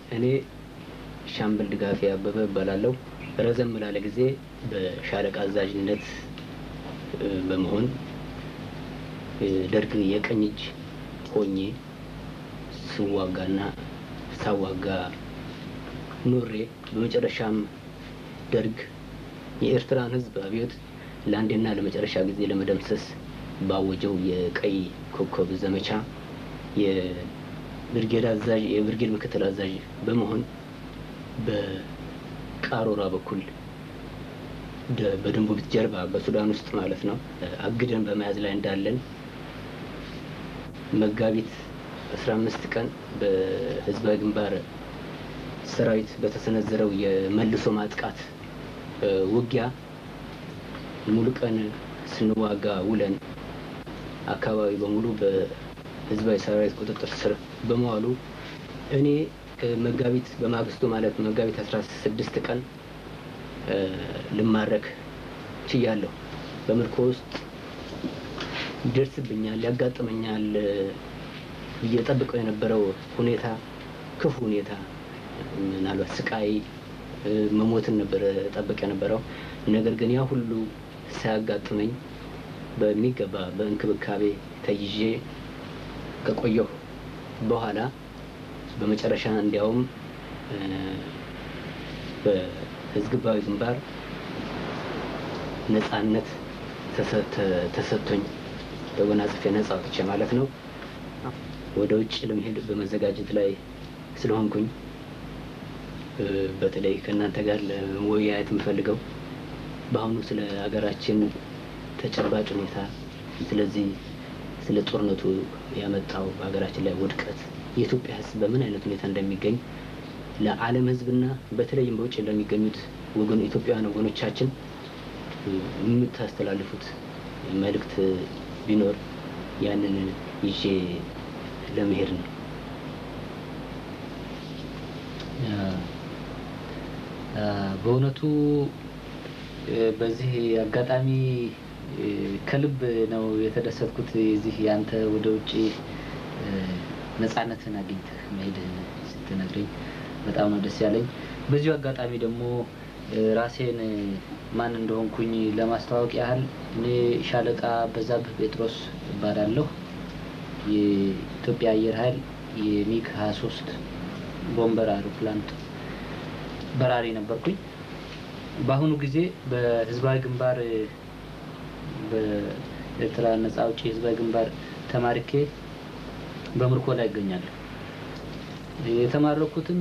እኔ ሻምበል ድጋፌ አበበ እባላለሁ። ረዘም ላለ ጊዜ በሻለቃ አዛዥነት በመሆን ደርግ የቀኝ እጅ ሆኜ ስዋጋና ሳዋጋ ኖሬ በመጨረሻም ደርግ የኤርትራን ሕዝብ አብዮት ለአንዴና ለመጨረሻ ጊዜ ለመደምሰስ ባወጀው የቀይ ኮከብ ዘመቻ የብርጌድ አዛዥ የብርጌድ ምክትል አዛዥ በመሆን በቃሮራ በኩል በድንቡቢት ጀርባ በሱዳን ውስጥ ማለት ነው አግደን በመያዝ ላይ እንዳለን መጋቢት አስራ አምስት ቀን በህዝባዊ ግንባር ሰራዊት በተሰነዘረው የመልሶ ማጥቃት ውጊያ ሙሉ ቀን ስንዋጋ ውለን አካባቢ በሙሉ በህዝባዊ ሰራዊት ቁጥጥር ስር በመዋሉ እኔ መጋቢት በማግስቱ ማለት መጋቢት አስራ ስድስት ቀን ልማረክ ችያለሁ። በምርኮ ውስጥ ይደርስብኛል፣ ያጋጥመኛል ብዬ ጠብቀው የነበረው ሁኔታ ክፉ ሁኔታ ምናልባት ስቃይ መሞትን ነበረ ጠብቅ የነበረው። ነገር ግን ያ ሁሉ ሳያጋጥመኝ በሚገባ በእንክብካቤ ተይዤ ከቆየሁ በኋላ በመጨረሻ እንዲያውም በህዝባዊ ግንባር ነጻነት ተሰጥቶኝ ተጎናጽፌ ነጻ ወጥቼ ማለት ነው ወደ ውጭ ለመሄድ በመዘጋጀት ላይ ስለሆንኩኝ በተለይ ከእናንተ ጋር ለመወያየት የምፈልገው በአሁኑ ስለ ሀገራችን ተጨባጭ ሁኔታ ስለዚህ ስለ ጦርነቱ ያመጣው በሀገራችን ላይ ውድቀት የኢትዮጵያ ሕዝብ በምን አይነት ሁኔታ እንደሚገኝ ለዓለም ሕዝብና በተለይም በውጭ ለሚገኙት ወገን ኢትዮጵያውያን ወገኖቻችን የምታስተላልፉት መልእክት ቢኖር ያንን ይዤ ለመሄድ ነው። በእውነቱ በዚህ አጋጣሚ ከልብ ነው የተደሰትኩት። የዚህ ያንተ ወደ ውጭ ነጻነትን አግኝተህ መሄድህን ስትነግረኝ በጣም ነው ደስ ያለኝ። በዚሁ አጋጣሚ ደግሞ ራሴን ማን እንደሆንኩኝ ለማስተዋወቅ ያህል እኔ ሻለቃ በዛብህ ጴጥሮስ እባላለሁ። የኢትዮጵያ አየር ኃይል የሚግ 23 ቦምበር አውሮፕላን በራሪ ነበርኩኝ። በአሁኑ ጊዜ በህዝባዊ ግንባር በኤርትራ ነጻ አውጪ ህዝባዊ ግንባር ተማርኬ በምርኮ ላይ ይገኛለሁ። የተማረኩትም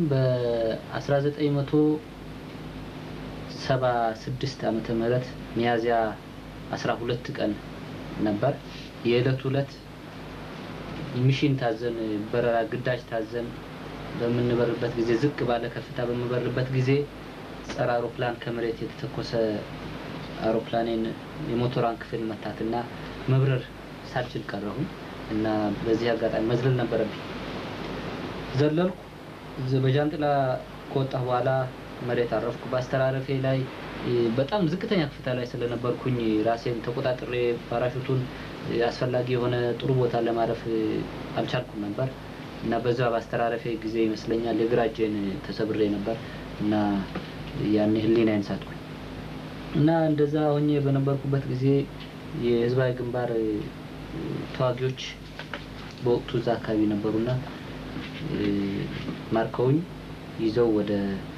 በ1976 ዓመተ ምህረት ሚያዝያ 12 ቀን ነበር። የዕለቱ ዕለት ሚሽን ታዘን በረራ ግዳጅ ታዘን በምንበርበት ጊዜ ዝቅ ባለ ከፍታ በምበርበት ጊዜ ጸረ አውሮፕላን ከመሬት የተተኮሰ አውሮፕላኔን የሞተሯን ክፍል መታትና መብረር ሳልችል ቀረሁኝ እና በዚህ አጋጣሚ መዝለል ነበረብኝ። ዘለልኩ። በጃንጥላ ከወጣሁ በኋላ መሬት አረፍኩ። በአስተራረፌ ላይ በጣም ዝቅተኛ ከፍታ ላይ ስለነበርኩኝ ራሴን ተቆጣጥሬ ፓራሹቱን አስፈላጊ የሆነ ጥሩ ቦታ ለማረፍ አልቻልኩም ነበር እና በዛ በአስተራረፌ ጊዜ ይመስለኛል የግራ እጄን ተሰብሬ ነበር እና ያኔ ህሊናዬን ሳትኩኝ እና እንደዛ ሆኜ በነበርኩበት ጊዜ የህዝባዊ ግንባር ተዋጊዎች በወቅቱ እዛ አካባቢ ነበሩና ማርከውኝ ይዘው ወደ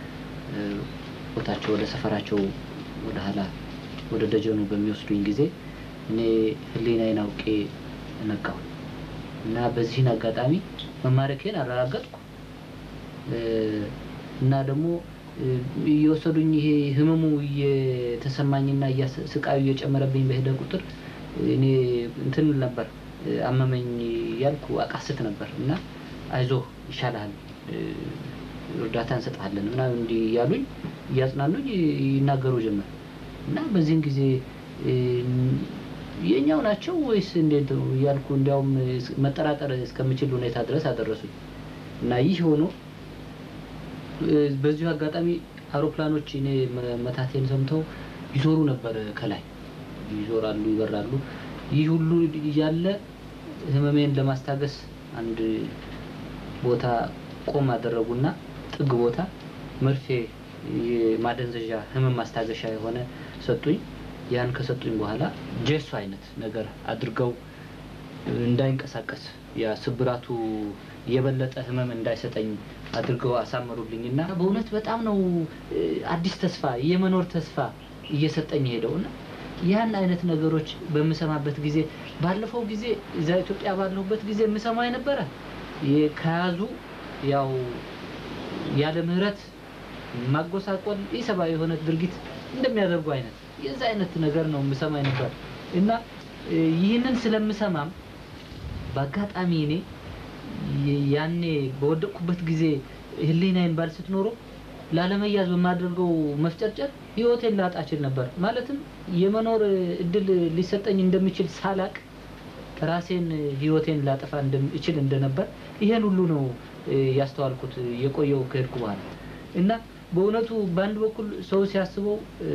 ቦታቸው ወደ ሰፈራቸው ወደ ኋላ ወደ ደጀኑ በሚወስዱኝ ጊዜ እኔ ህሊናዬን አውቄ ነቃሁ እና በዚህን አጋጣሚ መማረኬን አረጋገጥኩ እና ደግሞ እየወሰዱኝ ይሄ ህመሙ እየተሰማኝና ስቃዩ እየጨመረብኝ በሄደ ቁጥር እኔ እንትን ነበር አመመኝ ያልኩ አቃስት ነበር እና አይዞህ ይሻልሃል፣ እርዳታ እንሰጥሃለን ምናምን እንዲህ እያሉኝ እያጽናኑኝ ይናገሩ ጀመር እና በዚህን ጊዜ የኛው ናቸው ወይስ እንዴት ነው እያልኩ እንዲያውም መጠራጠር እስከምችል ሁኔታ ድረስ አደረሱኝ እና ይህ ሆኖ በዚሁ አጋጣሚ አውሮፕላኖች እኔ መታቴን ሰምተው ይዞሩ ነበር። ከላይ ይዞራሉ፣ ይበራሉ። ይህ ሁሉ እያለ ህመሜን ለማስታገስ አንድ ቦታ ቆም አደረጉና ጥግ ቦታ መርፌ የማደንዘዣ ህመም ማስታገሻ የሆነ ሰጡኝ። ያን ከሰጡኝ በኋላ ጄሶ አይነት ነገር አድርገው እንዳይንቀሳቀስ ያ ስብራቱ የበለጠ ህመም እንዳይሰጠኝ አድርገው አሳመሩልኝ እና በእውነት በጣም ነው እ፣ አዲስ ተስፋ የመኖር ተስፋ እየሰጠኝ ሄደው እና ያን አይነት ነገሮች በምሰማበት ጊዜ ባለፈው ጊዜ እዛ ኢትዮጵያ ባለሁበት ጊዜ የምሰማው የነበረ የ- ከያዙ ያው ያለ ምህረት ማጎሳቆል ኢሰብአዊ የሆነ ድርጊት እንደሚያደርጉ አይነት የዛ አይነት ነገር ነው የምሰማ ነበር እና እ፣ ይህንን ስለምሰማም በአጋጣሚ እኔ የ- ያኔ በወደቅኩበት ጊዜ ህሊናዬን ባልስት ኖሮ ላለመያዝ በማደርገው መፍጨርጨር ህይወቴን ላጣ እችል ነበር። ማለትም የመኖር እድል ሊሰጠኝ እንደሚችል ሳላቅ ራሴን ህይወቴን ላጠፋ እንደም- እችል እንደነበር ይሄን ሁሉ ነው እ፣ ያስተዋልኩት የቆየው ከሄድኩ በኋላ እና በእውነቱ በአንድ በኩል ሰው ሲያስበው እ፣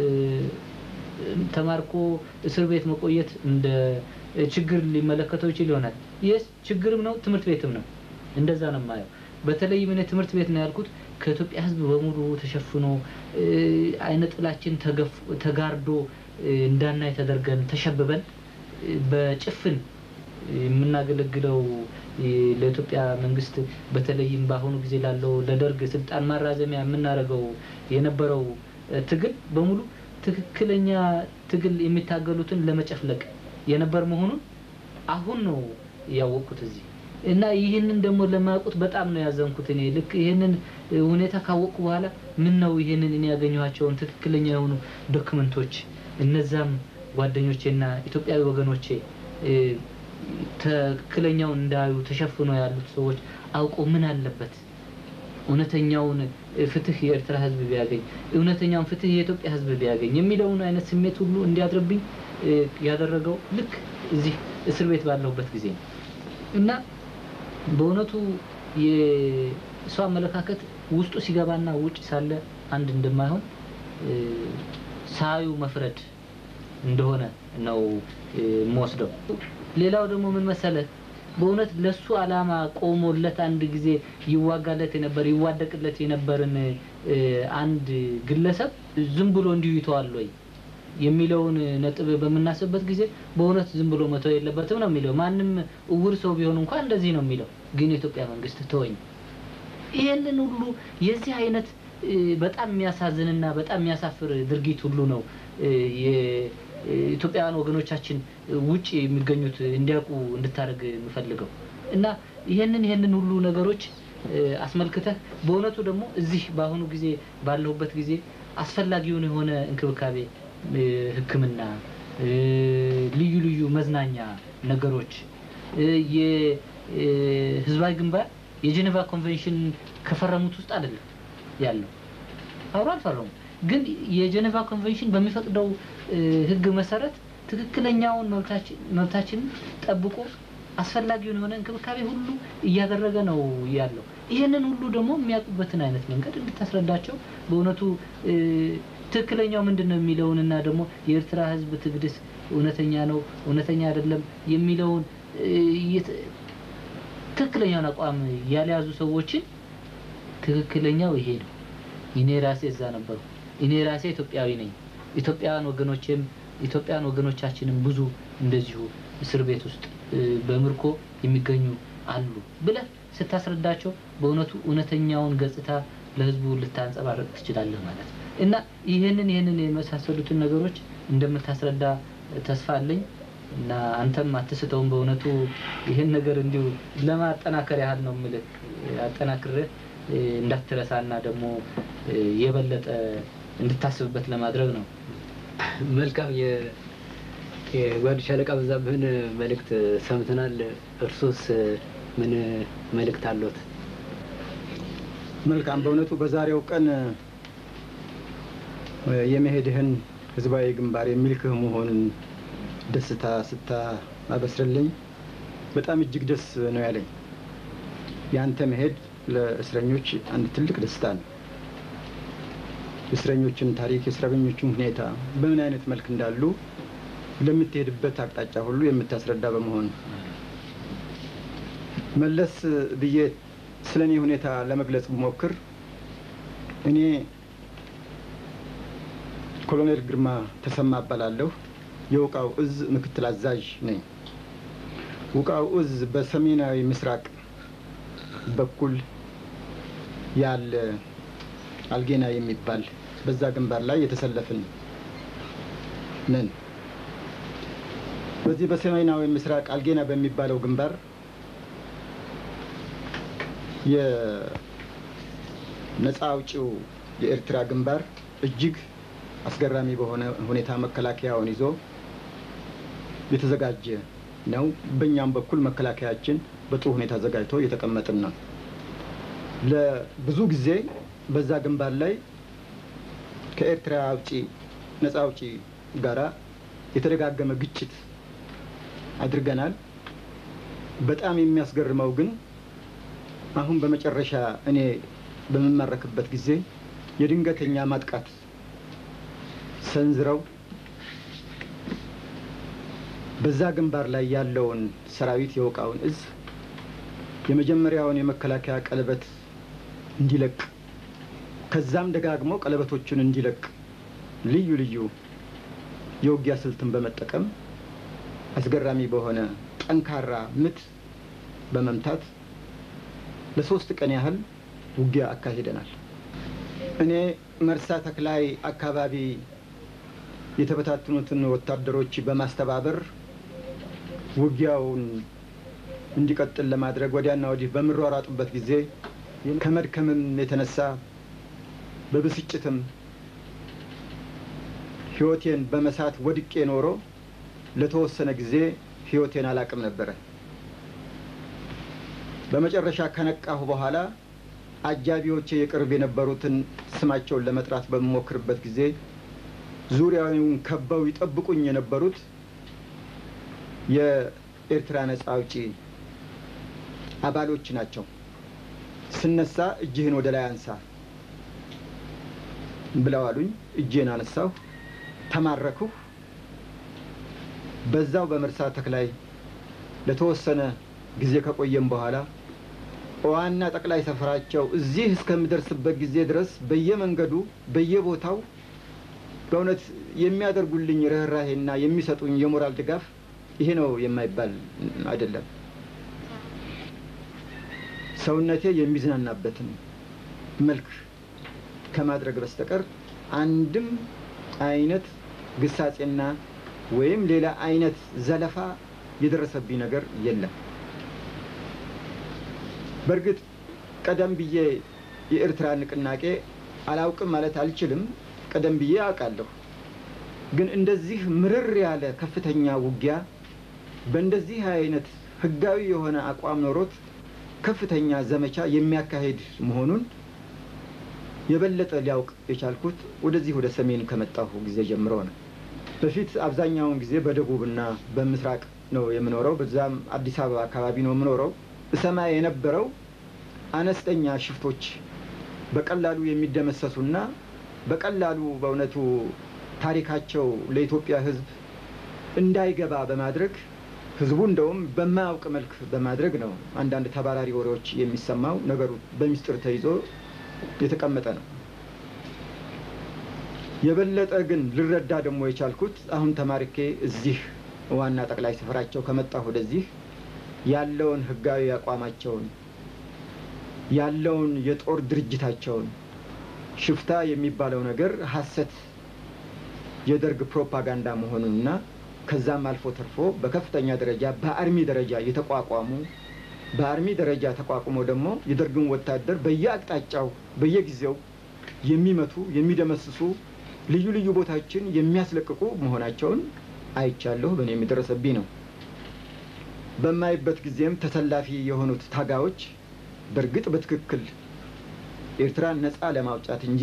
ተማርኮ እስር ቤት መቆየት እንደ ችግር ሊመለከተው ይችል ይሆናል። ይህ ችግርም ነው፣ ትምህርት ቤትም ነው። እንደዛ ነው የማየው። በተለይም እኔ ትምህርት ቤት ነው ያልኩት ከኢትዮጵያ ሕዝብ በሙሉ ተሸፍኖ እ፣ አይነ ጥላችን ተገፍ- ተጋርዶ እ፣ እንዳናይ ተደርገን ተሸብበን እ፣ በጭፍን የምናገለግለው እ፣ ለኢትዮጵያ መንግስት በተለይም በአሁኑ ጊዜ ላለው ለደርግ ስልጣን ማራዘሚያ የምናደርገው የነበረው እ፣ ትግል በሙሉ ትክክለኛ ትግል የሚታገሉትን ለመጨፍለቅ የነበር መሆኑን አሁን ነው ያወቅኩት እዚህ እና ይህንን ደግሞ ለማያውቁት በጣም ነው ያዘንኩት። እኔ ልክ ይህንን እ፣ ሁኔታ ካወቅኩ በኋላ ምን ነው ይህንን እኔ ያገኘኋቸውን ትክክለኛ የሆኑ ዶክመንቶች እነዛም ጓደኞቼና ኢትዮጵያዊ ወገኖቼ እ፣ ትክክለኛውን እንዳዩ ተሸፍኖ ያሉት ሰዎች አውቆ ምን አለበት እውነተኛውን ፍትህ የኤርትራ ህዝብ ቢያገኝ እውነተኛውን ፍትህ የኢትዮጵያ ህዝብ ቢያገኝ የሚለውን አይነት ስሜት ሁሉ እንዲያድርብኝ እ፣ ያደረገው ልክ እዚህ እስር ቤት ባለሁበት ጊዜ ነው እና በእውነቱ የሰው አመለካከት ውስጡ ሲገባና ውጭ ሳለ አንድ እንደማይሆን እ፣ ሳዩ መፍረድ እንደሆነ ነው እ፣ የምወስደው። ሌላው ደግሞ ምን መሰለህ በእውነት ለሱ አላማ ቆሞለት አንድ ጊዜ ይዋጋለት የነበር ይዋደቅለት የነበርን እ፣ አንድ ግለሰብ ዝም ብሎ እንዲሁ ይተዋል ወይ የሚለውን ነጥብ በምናስብበት ጊዜ በእውነት ዝም ብሎ መተው የለበትም ነው የሚለው። ማንም እውር ሰው ቢሆን እንኳን እንደዚህ ነው የሚለው። ግን የኢትዮጵያ መንግስት ተወኝ። ይሄንን ሁሉ የዚህ አይነት እ፣ በጣም የሚያሳዝንና በጣም የሚያሳፍር ድርጊት ሁሉ ነው እ፣ የኢትዮጵያውያን ወገኖቻችን ውጭ የሚገኙት እንዲያውቁ እንድታደርግ የምፈልገው እና ይሄንን ይሄንን ሁሉ ነገሮች እ፣ አስመልክተህ በእውነቱ ደግሞ እዚህ በአሁኑ ጊዜ ባለሁበት ጊዜ አስፈላጊውን የሆነ እንክብካቤ እ፣ ሕክምና እ፣ ልዩ ልዩ መዝናኛ ነገሮች እ፣ የህዝባዊ ግንባር የጄኔቫ ኮንቬንሽን ከፈረሙት ውስጥ አይደለም ያለው አብሮ አልፈረሙም። ግን የጄኔቫ ኮንቬንሽን በሚፈቅደው እ፣ ህግ መሰረት ትክክለኛውን መብታችን መብታችንን ጠብቆ አስፈላጊውን የሆነ እንክብካቤ ሁሉ እያደረገ ነው ያለው። ይህንን ሁሉ ደግሞ የሚያውቁበትን አይነት መንገድ እንድታስረዳቸው በእውነቱ እ፣ ትክክለኛው ምንድን ነው የሚለውንና ደግሞ የኤርትራ ህዝብ ትግድስ እውነተኛ ነው እውነተኛ አይደለም የሚለውን እ፣ የት- ትክክለኛውን አቋም ያልያዙ ሰዎችን ትክክለኛው ይሄ ነው። እኔ ራሴ እዛ ነበሩ። እኔ ራሴ ኢትዮጵያዊ ነኝ። ኢትዮጵያውያን ወገኖቼም ኢትዮጵያውያን ወገኖቻችንም ብዙ እንደዚሁ እስር ቤት ውስጥ እ፣ በምርኮ የሚገኙ አሉ ብለህ ስታስረዳቸው በእውነቱ እውነተኛውን ገጽታ ለህዝቡ ልታንጸባርቅ ትችላለህ ማለት ነው እና ይህንን ይህንን የመሳሰሉትን ነገሮች እንደምታስረዳ ተስፋ አለኝ እና አንተም አትስተውም። በእውነቱ ይህን ነገር እንዲሁ ለማጠናከር ያህል ነው የምልህ አጠናክርህ እ፣ እንዳትረሳና ደግሞ እ፣ የበለጠ እንድታስብበት ለማድረግ ነው። መልካም የ- የጓድ ሻለቃ በዛብህን መልእክት ሰምተናል። እርሶስ ምን መልእክት አለዎት? መልካም። በእውነቱ በዛሬው ቀን እ፣ የመሄድህን ህዝባዊ ግንባር የሚልክህ መሆኑን ደስታ ስታበስርልኝ በጣም እጅግ ደስ ነው ያለኝ። ያንተ መሄድ ለእስረኞች አንድ ትልቅ ደስታ ነው። የእስረኞችን ታሪክ፣ የእስረኞችን ሁኔታ በምን አይነት መልክ እንዳሉ ለምትሄድበት አቅጣጫ ሁሉ የምታስረዳ በመሆኑ መለስ ብዬ ስለ እኔ ሁኔታ ለመግለጽ ብሞክር እኔ ኮሎኔል ግርማ ተሰማ እባላለሁ። የውቃው እዝ ምክትል አዛዥ ነኝ። ውቃው እዝ በሰሜናዊ ምስራቅ በኩል ያለ አልጌና የሚባል በዛ ግንባር ላይ የተሰለፍን ነን። በዚህ በሰሜናዊ ምስራቅ አልጌና በሚባለው ግንባር የነፃ አውጪው የኤርትራ ግንባር እጅግ አስገራሚ በሆነ ሁኔታ መከላከያውን ይዞ የተዘጋጀ ነው። በእኛም በኩል መከላከያችን በጥሩ ሁኔታ ዘጋጅቶ እየተቀመጥን ነው። ለብዙ ጊዜ በዛ ግንባር ላይ ከኤርትራ አውጪ ነፃ አውጪ ጋራ የተደጋገመ ግጭት አድርገናል። በጣም የሚያስገርመው ግን አሁን በመጨረሻ እኔ በምማረክበት ጊዜ የድንገተኛ ማጥቃት ሰንዝረው በዛ ግንባር ላይ ያለውን ሰራዊት የወቃውን እዝ የመጀመሪያውን የመከላከያ ቀለበት እንዲለቅ ከዛም ደጋግሞ ቀለበቶቹን እንዲለቅ ልዩ ልዩ የውጊያ ስልትን በመጠቀም አስገራሚ በሆነ ጠንካራ ምት በመምታት ለሶስት ቀን ያህል ውጊያ አካሂደናል። እኔ መርሳ ተክላይ አካባቢ የተበታተኑትን ወታደሮች በማስተባበር ውጊያውን እንዲቀጥል ለማድረግ ወዲያና ወዲህ በምሯሯጡበት ጊዜ ከመድከምም የተነሳ በብስጭትም ሕይወቴን በመሳት ወድቄ ኖሮ ለተወሰነ ጊዜ ሕይወቴን አላቅም ነበረ። በመጨረሻ ከነቃሁ በኋላ አጃቢዎቼ የቅርብ የነበሩትን ስማቸውን ለመጥራት በምሞክርበት ጊዜ ዙሪያውን ከበው ይጠብቁኝ የነበሩት የኤርትራ ነጻ አውጪ አባሎች ናቸው። ስነሳ እጅህን ወደ ላይ አንሳ ብለው አሉኝ። እጄን አነሳሁ፣ ተማረኩሁ። በዛው በመርሳ ተክላይ ለተወሰነ ጊዜ ከቆየም በኋላ ዋና ጠቅላይ ሰፈራቸው እዚህ እስከምደርስበት ጊዜ ድረስ በየመንገዱ በየቦታው በእውነት የሚያደርጉልኝ ርኅራሄና የሚሰጡኝ የሞራል ድጋፍ ይሄ ነው የማይባል አይደለም። ሰውነቴ የሚዝናናበትን መልክ ከማድረግ በስተቀር አንድም አይነት ግሳጼና ወይም ሌላ አይነት ዘለፋ የደረሰብኝ ነገር የለም። በእርግጥ ቀደም ብዬ የኤርትራ ንቅናቄ አላውቅም ማለት አልችልም። ቀደም ብዬ አውቃለሁ። ግን እንደዚህ ምርር ያለ ከፍተኛ ውጊያ በእንደዚህ አይነት ህጋዊ የሆነ አቋም ኖሮት ከፍተኛ ዘመቻ የሚያካሄድ መሆኑን የበለጠ ሊያውቅ የቻልኩት ወደዚህ ወደ ሰሜን ከመጣሁ ጊዜ ጀምሮ ነው። በፊት አብዛኛውን ጊዜ በደቡብና በምስራቅ ነው የምኖረው። በዛም አዲስ አበባ አካባቢ ነው የምኖረው። እሰማ የነበረው አነስተኛ ሽፍቶች በቀላሉ የሚደመሰሱና በቀላሉ በእውነቱ ታሪካቸው ለኢትዮጵያ ሕዝብ እንዳይገባ በማድረግ ሕዝቡ እንደውም በማያውቅ መልክ በማድረግ ነው አንዳንድ ተባራሪ ወሬዎች የሚሰማው። ነገሩ በሚስጥር ተይዞ የተቀመጠ ነው። የበለጠ ግን ልረዳ ደግሞ የቻልኩት አሁን ተማርኬ እዚህ ዋና ጠቅላይ ስፍራቸው ከመጣሁ ወደዚህ ያለውን ህጋዊ አቋማቸውን ያለውን የጦር ድርጅታቸውን ሽፍታ የሚባለው ነገር ሐሰት የደርግ ፕሮፓጋንዳ መሆኑንና ከዛም አልፎ ተርፎ በከፍተኛ ደረጃ በአርሚ ደረጃ የተቋቋሙ በአርሚ ደረጃ ተቋቁሞ ደግሞ የደርግን ወታደር በየአቅጣጫው በየጊዜው የሚመቱ የሚደመስሱ ልዩ ልዩ ቦታዎችን የሚያስለቅቁ መሆናቸውን አይቻለሁ። በእኔ የሚደረሰብኝ ነው። በማይበት ጊዜም ተሰላፊ የሆኑት ታጋዮች በእርግጥ በትክክል ኤርትራን ነፃ ለማውጣት እንጂ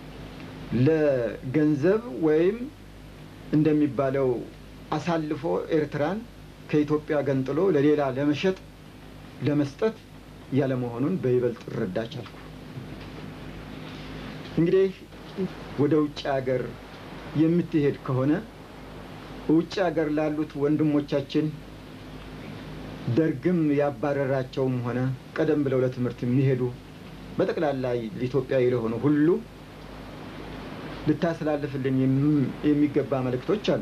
ለገንዘብ ወይም እንደሚባለው አሳልፎ ኤርትራን ከኢትዮጵያ ገንጥሎ ለሌላ ለመሸጥ ለመስጠት ያለመሆኑን በይበልጥ እረዳ ቻልኩ። እንግዲህ ወደ ውጭ ሀገር የምትሄድ ከሆነ ውጭ ሀገር ላሉት ወንድሞቻችን ደርግም ያባረራቸውም ሆነ ቀደም ብለው ለትምህርት የሚሄዱ በጠቅላላ ለኢትዮጵያዊ ለሆኑ ሁሉ ልታስተላልፍልን የሚገባ መልእክቶች አሉ።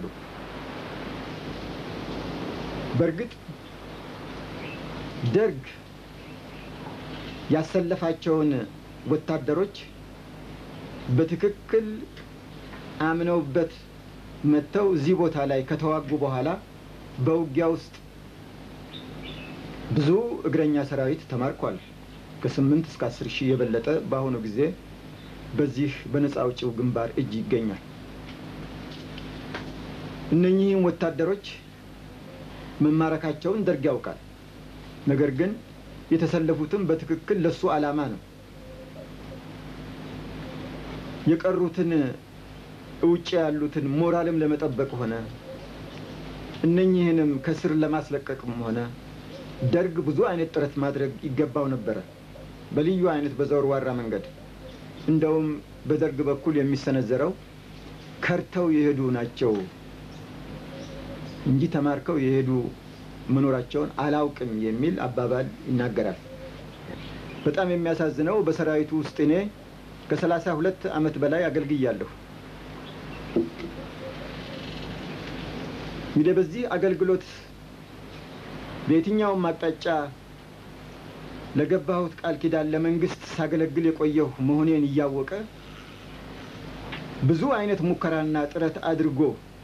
በእርግጥ ደርግ ያሰለፋቸውን ወታደሮች በትክክል አምነውበት መጥተው እዚህ ቦታ ላይ ከተዋጉ በኋላ በውጊያ ውስጥ ብዙ እግረኛ ሰራዊት ተማርኳል። ከስምንት እስከ አስር ሺህ የበለጠ በአሁኑ ጊዜ በዚህ በነፃ አውጪው ግንባር እጅ ይገኛል። እነኚህም ወታደሮች መማረካቸውን ደርግ ያውቃል። ነገር ግን የተሰለፉትም በትክክል ለሱ ዓላማ ነው። የቀሩትን ውጭ ያሉትን ሞራልም ለመጠበቅ ሆነ እነኚህንም ከስር ለማስለቀቅም ሆነ ደርግ ብዙ አይነት ጥረት ማድረግ ይገባው ነበረ፣ በልዩ አይነት በዘወርዋራ መንገድ። እንደውም በደርግ በኩል የሚሰነዘረው ከርተው የሄዱ ናቸው እንጂ ተማርከው የሄዱ መኖራቸውን አላውቅም የሚል አባባል ይናገራል። በጣም የሚያሳዝነው በሰራዊቱ ውስጥ እኔ ከሰላሳ ሁለት ዓመት በላይ አገልግያለሁ። እንግዲህ በዚህ አገልግሎት በየትኛውም አቅጣጫ ለገባሁት ቃል ኪዳን ለመንግስት ሳገለግል የቆየሁ መሆኔን እያወቀ ብዙ አይነት ሙከራና ጥረት አድርጎ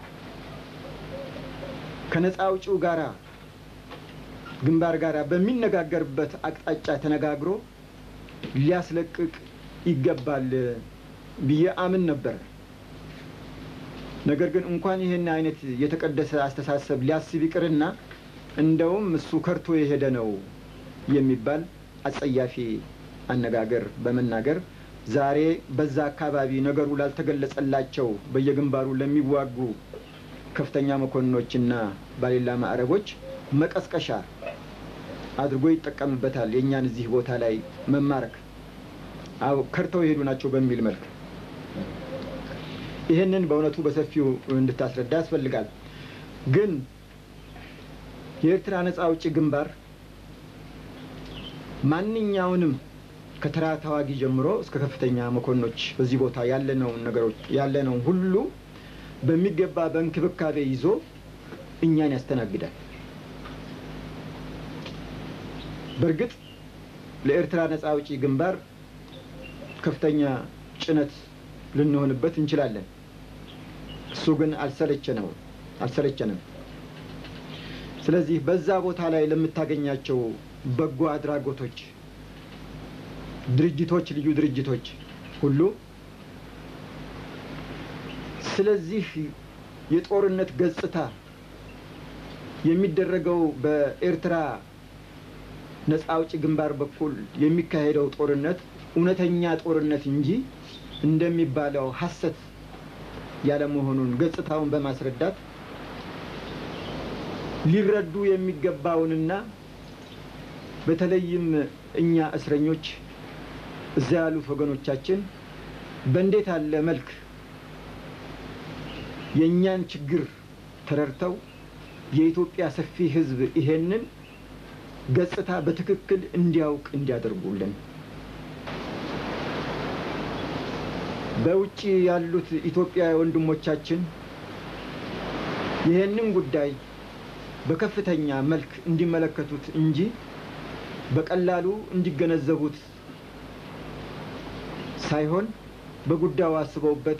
ከነፃ አውጪው ጋራ ግንባር ጋራ በሚነጋገርበት አቅጣጫ ተነጋግሮ ሊያስለቅቅ ይገባል ብዬ አምን ነበር። ነገር ግን እንኳን ይህን አይነት የተቀደሰ አስተሳሰብ ሊያስብ ይቅርና እንደውም እሱ ከርቶ የሄደ ነው የሚባል አጸያፊ አነጋገር በመናገር ዛሬ በዛ አካባቢ ነገሩ ላልተገለጸላቸው በየግንባሩ ለሚዋጉ ከፍተኛ መኮንኖችና ባሌላ ማዕረጎች መቀስቀሻ አድርጎ ይጠቀምበታል። የእኛን እዚህ ቦታ ላይ መማረክ አዎ ከርተው የሄዱ ናቸው በሚል መልክ ይህንን በእውነቱ በሰፊው እንድታስረዳ ያስፈልጋል። ግን የኤርትራ ነፃ አውጪ ግንባር ማንኛውንም ከተራ ተዋጊ ጀምሮ እስከ ከፍተኛ መኮንኖች በዚህ ቦታ ያለነውን ነገሮች ያለነውን ሁሉ በሚገባ በእንክብካቤ ይዞ እኛን ያስተናግዳል። በእርግጥ ለኤርትራ ነፃ አውጪ ግንባር ከፍተኛ ጭነት ልንሆንበት እንችላለን። እሱ ግን አልሰለቸነው አልሰለቸንም። ስለዚህ በዛ ቦታ ላይ ለምታገኛቸው በጎ አድራጎቶች፣ ድርጅቶች፣ ልዩ ድርጅቶች ሁሉ ስለዚህ የጦርነት ገጽታ የሚደረገው በኤርትራ ነፃ አውጪ ግንባር በኩል የሚካሄደው ጦርነት እውነተኛ ጦርነት እንጂ እንደሚባለው ሐሰት ያለመሆኑን ገጽታውን በማስረዳት ሊረዱ የሚገባውንና በተለይም እኛ እስረኞች እዛ ያሉት ወገኖቻችን በእንዴት ያለ መልክ የእኛን ችግር ተረድተው የኢትዮጵያ ሰፊ ሕዝብ ይሄንን ገጽታ በትክክል እንዲያውቅ እንዲያደርጉልን በውጭ ያሉት ኢትዮጵያ ወንድሞቻችን ይህንን ጉዳይ በከፍተኛ መልክ እንዲመለከቱት እንጂ በቀላሉ እንዲገነዘቡት ሳይሆን በጉዳዩ አስበውበት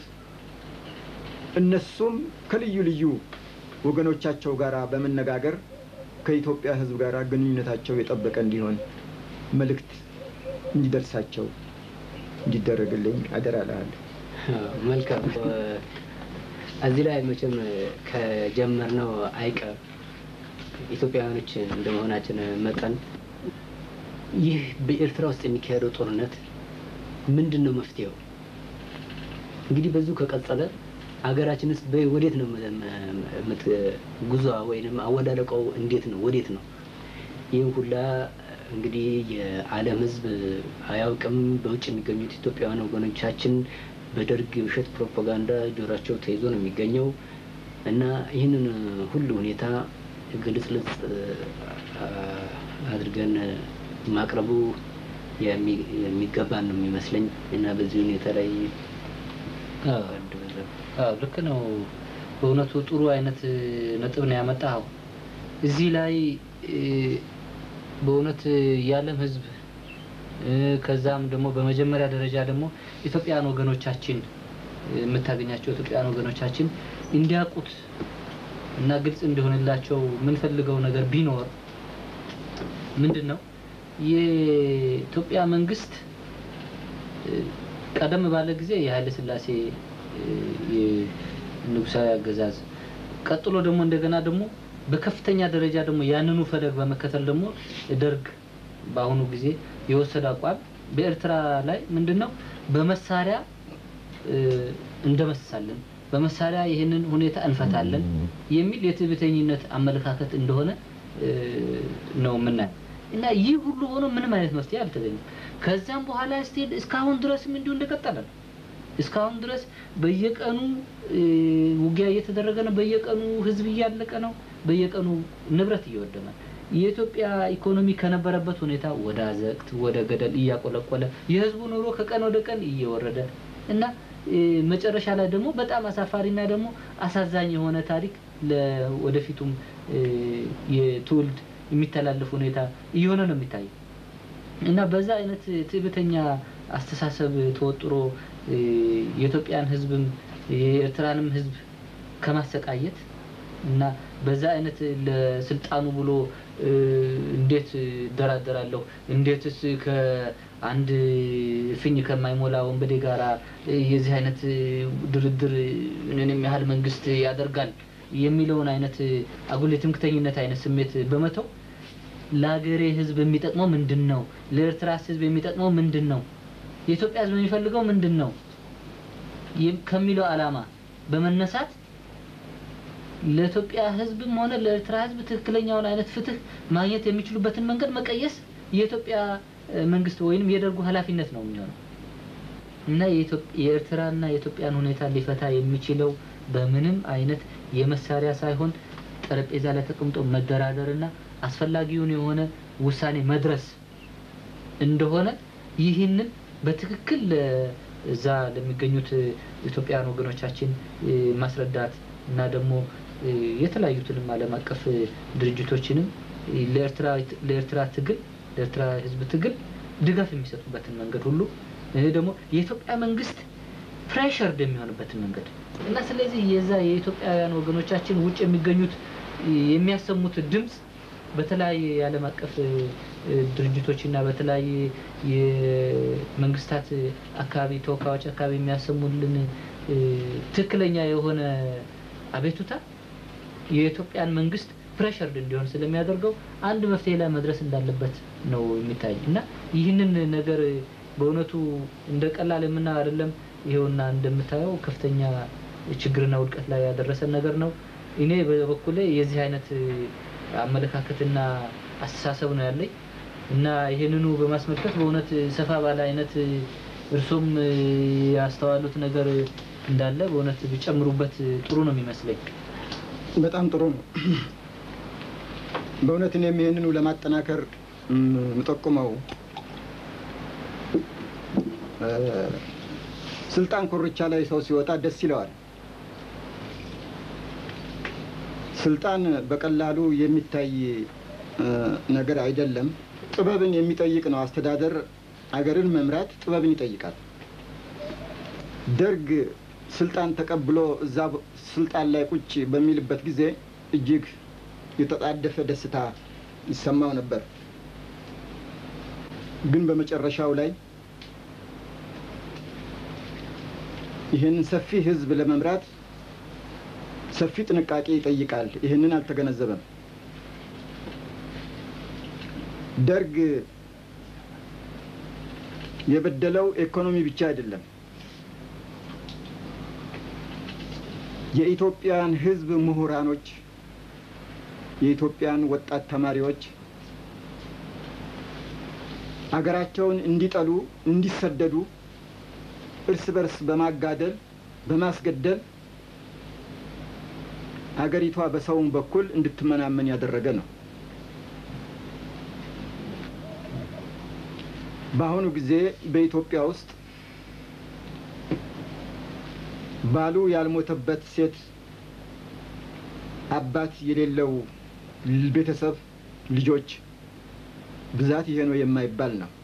እነሱም ከልዩ ልዩ ወገኖቻቸው ጋር በመነጋገር ከኢትዮጵያ ሕዝብ ጋር ግንኙነታቸው የጠበቀ እንዲሆን መልእክት እንዲደርሳቸው እንዲደረግልኝ አደራ እልሃለሁ። መልካም። እዚህ ላይ መቼም ከጀመርነው አይቀር ኢትዮጵያውያኖች እንደመሆናችን መጠን ይህ በኤርትራ ውስጥ የሚካሄደው ጦርነት ምንድን ነው መፍትሄው? እንግዲህ በዚሁ ከቀጠለ ሀገራችንስ ወዴት ነው ጉዟ ወይም አወዳደቀው እንዴት ነው ወዴት ነው? ይህን ሁላ እንግዲህ የዓለም ሕዝብ አያውቅም። በውጭ የሚገኙት ኢትዮጵያውያን ወገኖቻችን በደርግ የውሸት ፕሮፓጋንዳ ጆሯቸው ተይዞ ነው የሚገኘው እና ይህንን ሁሉ ሁኔታ ግልጽልጽ አድርገን ማቅረቡ የሚ- የሚገባን ነው የሚመስለኝ እና በዚህ ሁኔታ ላይ አዎ፣ አንድ ነገር አዎ፣ ልክ ነው። በእውነቱ ጥሩ አይነት እ, ነጥብ ነው ያመጣኸው። እዚህ ላይ እ, በእውነት የዓለም ሕዝብ እ, ከዛም ደግሞ በመጀመሪያ ደረጃ ደግሞ ኢትዮጵያውያን ወገኖቻችን እ, የምታገኛቸው ኢትዮጵያውያን ወገኖቻችን እንዲያውቁት እና ግልጽ እንዲሆንላቸው የምንፈልገው ነገር ቢኖር ምንድን ነው የኢትዮጵያ መንግስት እ፣ ቀደም ባለ ጊዜ የኃይለ ሥላሴ እ፣ የንጉሳዊ አገዛዝ ቀጥሎ ደግሞ እንደገና ደግሞ በከፍተኛ ደረጃ ደግሞ ያንኑ ፈለግ በመከተል ደግሞ ደርግ በአሁኑ ጊዜ የወሰደ አቋም በኤርትራ ላይ ምንድን ነው በመሳሪያ እ፣ እንደመስሳለን፣ በመሳሪያ ይህንን ሁኔታ እንፈታለን የሚል የትዕቢተኝነት አመለካከት እንደሆነ እ፣ ነው የምናየው እና ይህ ሁሉ ሆኖ ምንም አይነት መፍትሄ አልተገኘም። ከዛም በኋላ ስቲል እስካሁን ድረስም እንዲሁ እንደቀጠለ ነው። እስካሁን ድረስ በየቀኑ እ፣ ውጊያ እየተደረገ ነው። በየቀኑ ህዝብ እያለቀ ነው። በየቀኑ ንብረት እየወደመ ነው። የኢትዮጵያ ኢኮኖሚ ከነበረበት ሁኔታ ወደ አዘቅት ወደ ገደል እያቆለቆለ የህዝቡ ኑሮ ከቀን ወደ ቀን እየወረደ እና እ፣ መጨረሻ ላይ ደግሞ በጣም አሳፋሪና ደግሞ አሳዛኝ የሆነ ታሪክ ለወደፊቱም እ፣ የትውልድ የሚተላለፍ ሁኔታ እየሆነ ነው የሚታየው። እና በዛ አይነት ትዕቢተኛ አስተሳሰብ ተወጥሮ እ፣ የኢትዮጵያን ህዝብም የኤርትራንም ህዝብ ከማሰቃየት እና በዛ አይነት ለስልጣኑ ብሎ እ፣ እንዴት እደራደራለሁ እንዴትስ ከአንድ ፍኝ ከማይሞላ ወንበዴ ጋራ እ፣ የዚህ አይነት እ፣ ድርድር እኔንም ያህል መንግስት ያደርጋል የሚለውን አይነት አጉል የትምክተኝነት አይነት ስሜት በመተው ለሀገሬ ህዝብ የሚጠቅመው ምንድን ነው? ለኤርትራስ ህዝብ የሚጠቅመው ምንድን ነው? የኢትዮጵያ ህዝብ የሚፈልገው ምንድን ነው? ይም- ከሚለው ዓላማ በመነሳት ለኢትዮጵያ ህዝብም ሆነ ለኤርትራ ህዝብ ትክክለኛውን አይነት ፍትህ ማግኘት የሚችሉበትን መንገድ መቀየስ የኢትዮጵያ እ፣ መንግስት ወይንም የደርጉ ኃላፊነት ነው የሚሆነው እና የኢትዮጵ- የኤርትራና የኢትዮጵያን ሁኔታ ሊፈታ የሚችለው በምንም አይነት የመሳሪያ ሳይሆን ጠረጴዛ ላይ ተቀምጦ መደራደርና አስፈላጊውን የሆነ ውሳኔ መድረስ እንደሆነ ይህንን በትክክል ለ- እዛ ለሚገኙት እ፣ ኢትዮጵያውያን ወገኖቻችን እ፣ ማስረዳት እና ደግሞ እ፣ የተለያዩትንም ዓለም አቀፍ እ፣ ድርጅቶችንም እ፣ ለኤርትራ ለኤርትራ ትግል ለኤርትራ ህዝብ ትግል ድጋፍ የሚሰጡበትን መንገድ ሁሉ ይህ ደግሞ የኢትዮጵያ መንግስት ፕሬሸርድ የሚሆንበትን መንገድ እና ስለዚህ የዛ የኢትዮጵያውያን ወገኖቻችን ውጭ የሚገኙት እ፣ የሚያሰሙት ድምፅ በተለያየ የዓለም አቀፍ እ፣ እ፣ ድርጅቶች እና በተለያየ የመንግስታት እ፣ አካባቢ ተወካዮች አካባቢ የሚያሰሙልን እ፣ ትክክለኛ የሆነ አቤቱታ የኢትዮጵያን መንግስት ፕሬሸርድ እንዲሆን ስለሚያደርገው አንድ መፍትሄ ላይ መድረስ እንዳለበት ነው የሚታይ እና ይህንን ነገር በእውነቱ እንደ ቀላል የምናየው አይደለም። ይሄውና እንደምታየው ከፍተኛ ችግርና ውድቀት ላይ ያደረሰን ነገር ነው። እኔ በበኩሌ የዚህ አይነት አመለካከትና አስተሳሰብ ነው ያለኝ እና ይህንኑ በማስመልከት በእውነት ሰፋ ባለ አይነት እርሶም ያስተዋሉት ነገር እንዳለ በእውነት ቢጨምሩበት ጥሩ ነው የሚመስለኝ። በጣም ጥሩ ነው። በእውነት እኔም ይህንኑ ለማጠናከር የምጠቁመው እ፣ ስልጣን ኮርቻ ላይ ሰው ሲወጣ ደስ ይለዋል። ስልጣን በቀላሉ የሚታይ እ፣ ነገር አይደለም። ጥበብን የሚጠይቅ ነው። አስተዳደር አገርን መምራት ጥበብን ይጠይቃል። ደርግ ስልጣን ተቀብሎ እዛ ቦ- ስልጣን ላይ ቁጭ በሚልበት ጊዜ እጅግ የተጣደፈ ደስታ ይሰማው ነበር። ግን በመጨረሻው ላይ ይህንን ሰፊ ሕዝብ ለመምራት ሰፊ ጥንቃቄ ይጠይቃል። ይህንን አልተገነዘበም። ደርግ የበደለው ኢኮኖሚ ብቻ አይደለም። የኢትዮጵያን ሕዝብ ምሁራኖች፣ የኢትዮጵያን ወጣት ተማሪዎች አገራቸውን እንዲጠሉ፣ እንዲሰደዱ እርስ በርስ በማጋደል በማስገደል አገሪቷ በሰውም በኩል እንድትመናመን ያደረገ ነው። በአሁኑ ጊዜ በኢትዮጵያ ውስጥ ባሉ ያልሞተበት ሴት አባት የሌለው ቤተሰብ ልጆች ብዛት ይሄ ነው የማይባል ነው።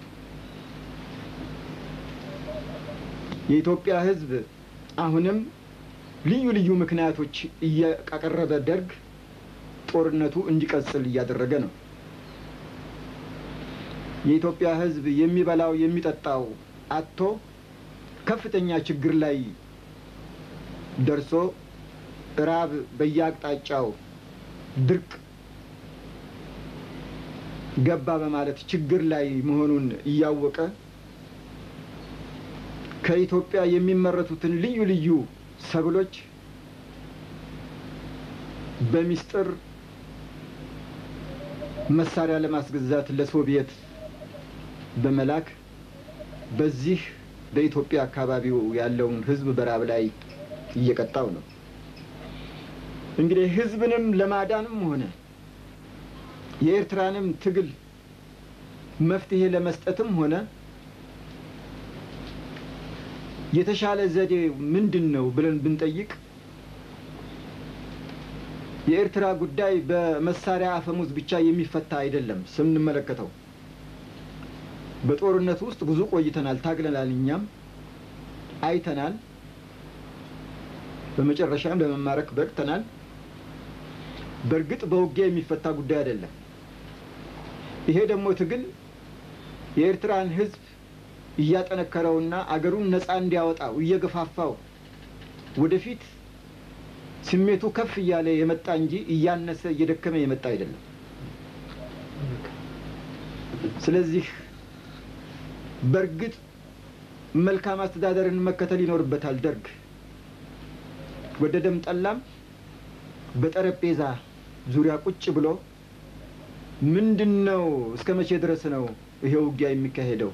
የኢትዮጵያ ሕዝብ አሁንም ልዩ ልዩ ምክንያቶች እያቀረበ ደርግ ጦርነቱ እንዲቀጥል እያደረገ ነው። የኢትዮጵያ ሕዝብ የሚበላው የሚጠጣው አጥቶ ከፍተኛ ችግር ላይ ደርሶ ራብ በየአቅጣጫው ድርቅ ገባ በማለት ችግር ላይ መሆኑን እያወቀ ከኢትዮጵያ የሚመረቱትን ልዩ ልዩ ሰብሎች በሚስጥር መሳሪያ ለማስገዛት ለሶቪየት በመላክ በዚህ በኢትዮጵያ አካባቢው ያለውን ህዝብ በራብ ላይ እየቀጣው ነው። እንግዲህ ህዝብንም ለማዳንም ሆነ የኤርትራንም ትግል መፍትሄ ለመስጠትም ሆነ የተሻለ ዘዴ ምንድን ነው ብለን ብንጠይቅ የኤርትራ ጉዳይ በመሳሪያ አፈሙዝ ብቻ የሚፈታ አይደለም። ስንመለከተው በጦርነቱ ውስጥ ብዙ ቆይተናል፣ ታግለናል፣ እኛም አይተናል። በመጨረሻም ለመማረክ በቅተናል። በእርግጥ በውጊያ የሚፈታ ጉዳይ አይደለም። ይሄ ደግሞ ትግል የኤርትራን ህዝብ እያጠነከረውና አገሩን ነፃ እንዲያወጣው እየገፋፋው ወደፊት ስሜቱ ከፍ እያለ የመጣ እንጂ እያነሰ እየደከመ የመጣ አይደለም። ስለዚህ በእርግጥ መልካም አስተዳደርን መከተል ይኖርበታል። ደርግ ወደደም ጠላም በጠረጴዛ ዙሪያ ቁጭ ብሎ ምንድን ነው እስከ መቼ ድረስ ነው ይሄ ውጊያ የሚካሄደው?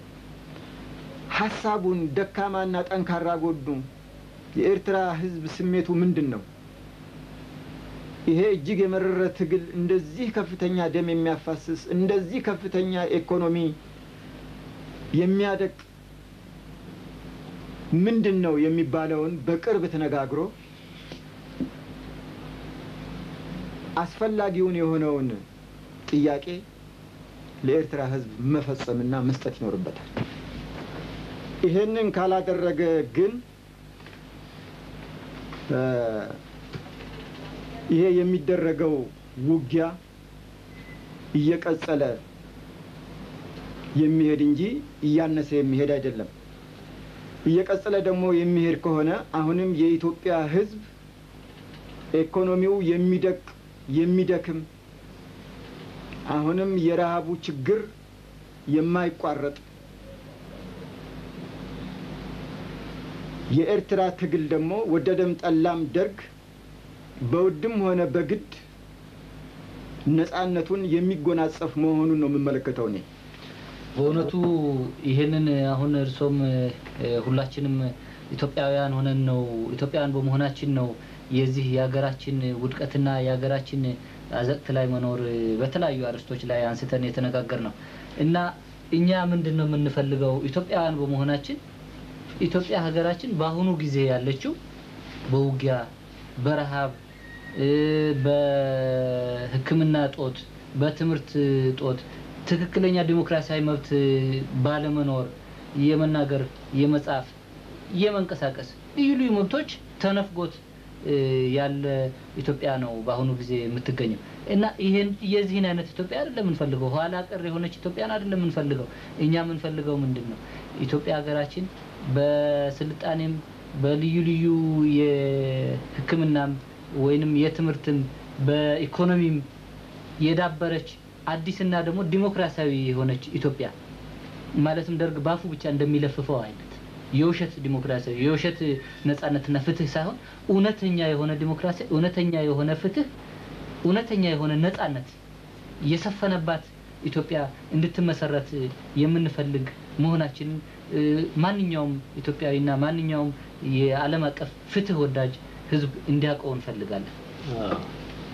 ሀሳቡን ደካማና ጠንካራ ጎኑ የኤርትራ ህዝብ ስሜቱ ምንድን ነው? ይሄ እጅግ የመረረ ትግል እንደዚህ ከፍተኛ ደም የሚያፋስስ እንደዚህ ከፍተኛ ኢኮኖሚ የሚያደቅ ምንድን ነው የሚባለውን በቅርብ ተነጋግሮ አስፈላጊውን የሆነውን ጥያቄ ለኤርትራ ህዝብ መፈጸምና መስጠት ይኖርበታል። ይሄንን ካላደረገ ግን ይሄ የሚደረገው ውጊያ እየቀጸለ የሚሄድ እንጂ እያነሰ የሚሄድ አይደለም። እየቀጸለ ደግሞ የሚሄድ ከሆነ አሁንም የኢትዮጵያ ህዝብ ኢኮኖሚው የሚደቅ የሚደክም አሁንም የረሃቡ ችግር የማይቋረጥ የኤርትራ ትግል ደግሞ ወደደም ጠላም ደርግ በውድም ሆነ በግድ ነፃነቱን የሚጎናጸፍ መሆኑን ነው የምመለከተው እኔ። በእውነቱ ይህንን አሁን እርሶም ሁላችንም ኢትዮጵያውያን ሆነን ነው ኢትዮጵያውያን በመሆናችን ነው የዚህ የሀገራችን ውድቀትና የሀገራችን አዘቅት ላይ መኖር በተለያዩ አርዕስቶች ላይ አንስተን የተነጋገር ነው እና እኛ ምንድን ነው የምንፈልገው ኢትዮጵያውያን በመሆናችን ኢትዮጵያ ሀገራችን በአሁኑ ጊዜ ያለችው በውጊያ በረሃብ በሕክምና ጦት በትምህርት ጦት ትክክለኛ ዲሞክራሲያዊ መብት ባለመኖር የመናገር የመጻፍ የመንቀሳቀስ ልዩ ልዩ መብቶች ተነፍጎት ያለ ኢትዮጵያ ነው በአሁኑ ጊዜ የምትገኘው እና ይህን የዚህን አይነት ኢትዮጵያ አይደለም የምንፈልገው። ኋላ ቀር የሆነች ኢትዮጵያን አይደለም የምንፈልገው። እኛ የምንፈልገው ምንድን ነው? ኢትዮጵያ ሀገራችን በስልጣኔም በልዩ ልዩ የሕክምናም ወይንም የትምህርትም በኢኮኖሚም የዳበረች አዲስና ደግሞ ዲሞክራሲያዊ የሆነች ኢትዮጵያ ማለትም ደርግ ባፉ ብቻ እንደሚለፍፈው አይነት የውሸት ዲሞክራሲያዊ የውሸት ነጻነትና ፍትህ ሳይሆን እውነተኛ የሆነ ዲሞክራሲ፣ እውነተኛ የሆነ ፍትህ፣ እውነተኛ የሆነ ነጻነት የሰፈነባት ኢትዮጵያ እንድትመሰረት የምንፈልግ መሆናችንን ማንኛውም ኢትዮጵያዊና ማንኛውም የዓለም አቀፍ ፍትህ ወዳጅ ህዝብ እንዲያውቀው እንፈልጋለን።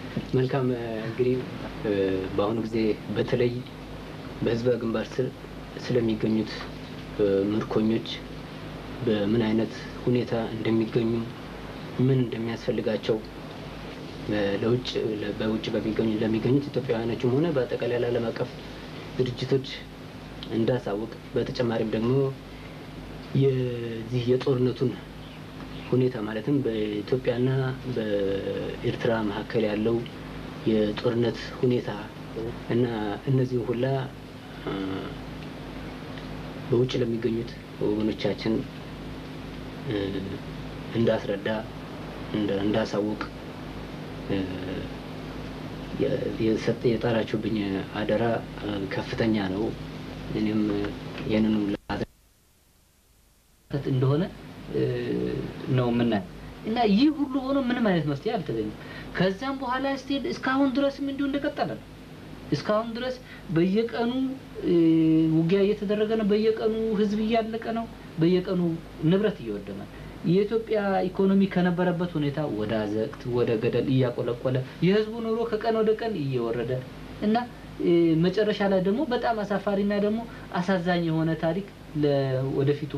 መልካም እንግዲህ በአሁኑ ጊዜ በተለይ በህዝበ ግንባር ስር ስለሚገኙት ምርኮኞች በምን አይነት ሁኔታ እንደሚገኙ ምን እንደሚያስፈልጋቸው ለውጭ በውጭ በሚገኙ ለሚገኙት ኢትዮጵያውያኖችም ሆነ በአጠቃላይ ለዓለም አቀፍ ድርጅቶች እንዳሳውቅ በተጨማሪም ደግሞ የዚህ የጦርነቱን ሁኔታ ማለትም በኢትዮጵያና በኤርትራ መካከል ያለው የጦርነት ሁኔታ እና እነዚህ ሁላ በውጭ ለሚገኙት ወገኖቻችን እንዳስረዳ እንዳሳውቅ የሰጠ የጣራችሁብኝ አደራ ከፍተኛ ነው። እኔም ይህንኑ እንደሆነ ነው የምናየው እና ይህ ሁሉ ሆኖ ምንም አይነት መፍትሄ አልተገኘም። ከዛም በኋላ ስቲል እስካሁን ድረስም እንዲሁ እንደቀጠለ ነው። እስካሁን ድረስ በየቀኑ ውጊያ እየተደረገ ነው። በየቀኑ ህዝብ እያለቀ ነው። በየቀኑ ንብረት እየወደመ የኢትዮጵያ ኢኮኖሚ ከነበረበት ሁኔታ ወደ አዘቅት ወደ ገደል እያቆለቆለ የህዝቡ ኑሮ ከቀን ወደ ቀን እየወረደ እና መጨረሻ ላይ ደግሞ በጣም አሳፋሪና ደግሞ አሳዛኝ የሆነ ታሪክ ለወደፊቱም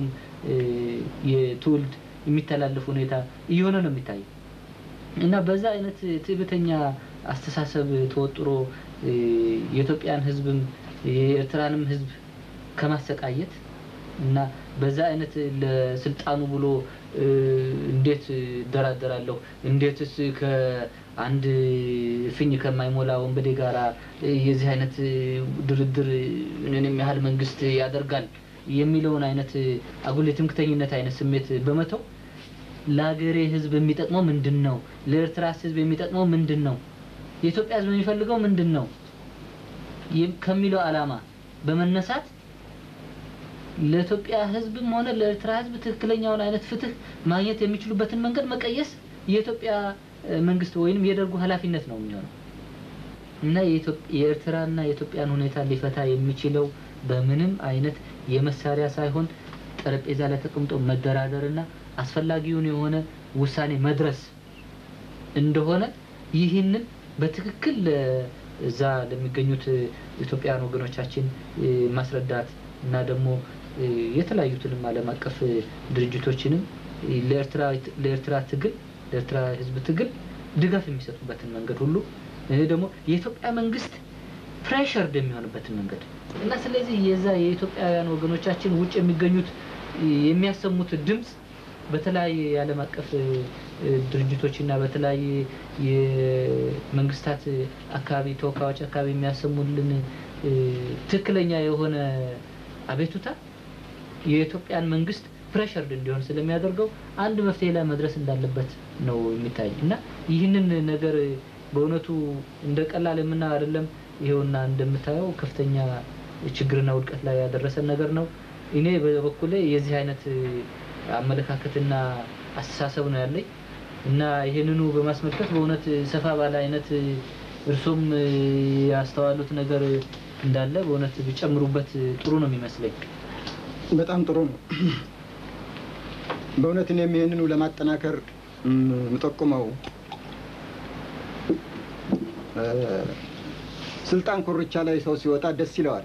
የትውልድ የሚተላለፍ ሁኔታ እየሆነ ነው የሚታየው እና በዛ አይነት ትዕቢተኛ አስተሳሰብ ተወጥሮ የኢትዮጵያን ህዝብም የኤርትራንም ህዝብ ከማሰቃየት እና በዛ አይነት ለስልጣኑ ብሎ እንዴት እደራደራለሁ እንዴትስ ከአንድ ፍኝ ከማይሞላ ወንበዴ ጋራ የዚህ አይነት ድርድር ምንም ያህል መንግስት ያደርጋል የሚለውን አይነት አጉል የትምክተኝነት አይነት ስሜት በመተው ለሀገሬ ህዝብ የሚጠቅመው ምንድን ነው? ለኤርትራስ ህዝብ የሚጠቅመው ምንድን ነው? የኢትዮጵያ ህዝብ የሚፈልገው ምንድን ነው ከሚለው አላማ በመነሳት ለኢትዮጵያ ህዝብም ሆነ ለኤርትራ ህዝብ ትክክለኛውን አይነት ፍትህ ማግኘት የሚችሉበትን መንገድ መቀየስ የኢትዮጵያ መንግስት ወይንም የደርጉ ኃላፊነት ነው የሚሆነው እና የኤርትራና የኢትዮጵያን ሁኔታ ሊፈታ የሚችለው በምንም አይነት የመሳሪያ ሳይሆን ጠረጴዛ ላይ ተቀምጦ መደራደርና አስፈላጊውን የሆነ ውሳኔ መድረስ እንደሆነ ይህንን በትክክል እዛ ለሚገኙት ኢትዮጵያውያን ወገኖቻችን ማስረዳት እና ደግሞ የተለያዩትንም ዓለም አቀፍ ድርጅቶችንም ለኤርትራ ትግል ለኤርትራ ህዝብ ትግል ድጋፍ የሚሰጡበትን መንገድ ሁሉ ደግሞ የኢትዮጵያ መንግስት ፕሬሸርድ የሚሆንበትን መንገድ እና ስለዚህ የዛ የኢትዮጵያውያን ወገኖቻችን ውጭ የሚገኙት የሚያሰሙት ድምፅ በተለያየ የዓለም አቀፍ ድርጅቶች እና በተለያየ የመንግስታት አካባቢ ተወካዮች አካባቢ የሚያሰሙልን ትክክለኛ የሆነ አቤቱታ የኢትዮጵያን መንግስት ፕሬሸርድ እንዲሆን ስለሚያደርገው አንድ መፍትሄ ላይ መድረስ እንዳለበት ነው የሚታይ እና ይህንን ነገር በእውነቱ እንደ ቀላል የምናየው አይደለም። ይሄውና እንደምታየው ከፍተኛ ችግርና ውድቀት ላይ ያደረሰን ነገር ነው። እኔ በበኩሌ የዚህ አይነት አመለካከትና አስተሳሰብ ነው ያለኝ እና ይሄንኑ በማስመልከት በእውነት ሰፋ ባለ አይነት እርሶም ያስተዋሉት ነገር እንዳለ በእውነት ቢጨምሩበት ጥሩ ነው የሚመስለኝ። በጣም ጥሩ ነው። በእውነት እኔም ይህንኑ ለማጠናከር የምጠቁመው ስልጣን ኮርቻ ላይ ሰው ሲወጣ ደስ ይለዋል።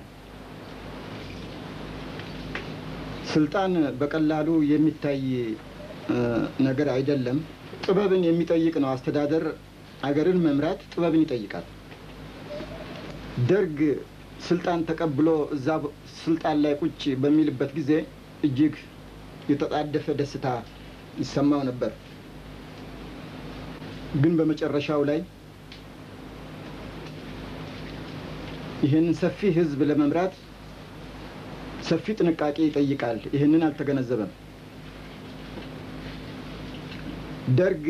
ስልጣን በቀላሉ የሚታይ ነገር አይደለም። ጥበብን የሚጠይቅ ነው። አስተዳደር አገርን መምራት ጥበብን ይጠይቃል። ደርግ ስልጣን ተቀብሎ እዛ ስልጣን ላይ ቁጭ በሚልበት ጊዜ እጅግ የተጣደፈ ደስታ ይሰማው ነበር። ግን በመጨረሻው ላይ ይህንን ሰፊ ሕዝብ ለመምራት ሰፊ ጥንቃቄ ይጠይቃል። ይህንን አልተገነዘበም። ደርግ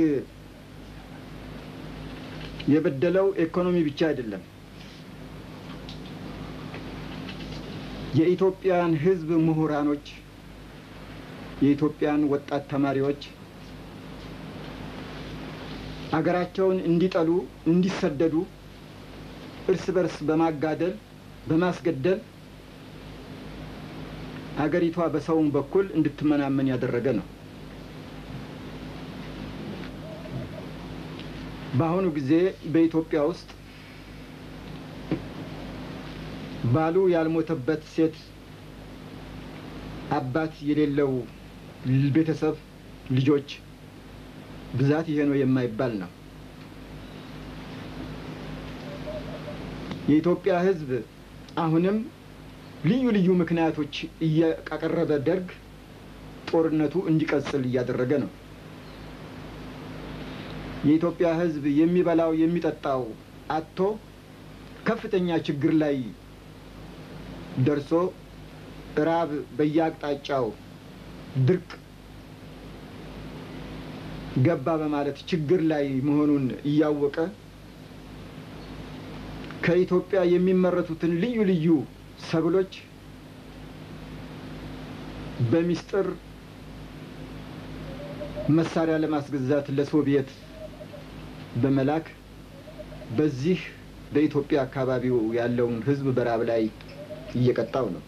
የበደለው ኢኮኖሚ ብቻ አይደለም። የኢትዮጵያን ሕዝብ ምሁራኖች፣ የኢትዮጵያን ወጣት ተማሪዎች አገራቸውን እንዲጠሉ፣ እንዲሰደዱ እርስ በርስ በማጋደል በማስገደል አገሪቷ በሰውም በኩል እንድትመናመን ያደረገ ነው። በአሁኑ ጊዜ በኢትዮጵያ ውስጥ ባሉ ያልሞተበት ሴት አባት የሌለው ቤተሰብ ልጆች ብዛት ይሄ ነው የማይባል ነው። የኢትዮጵያ ሕዝብ አሁንም ልዩ ልዩ ምክንያቶች እያቀረበ ደርግ ጦርነቱ እንዲቀጥል እያደረገ ነው። የኢትዮጵያ ሕዝብ የሚበላው የሚጠጣው አጥቶ ከፍተኛ ችግር ላይ ደርሶ ራብ በየአቅጣጫው ድርቅ ገባ በማለት ችግር ላይ መሆኑን እያወቀ ከኢትዮጵያ የሚመረቱትን ልዩ ልዩ ሰብሎች በሚስጥር መሳሪያ ለማስገዛት ለሶቪየት በመላክ በዚህ በኢትዮጵያ አካባቢው ያለውን ሕዝብ በራብ ላይ እየቀጣው ነው።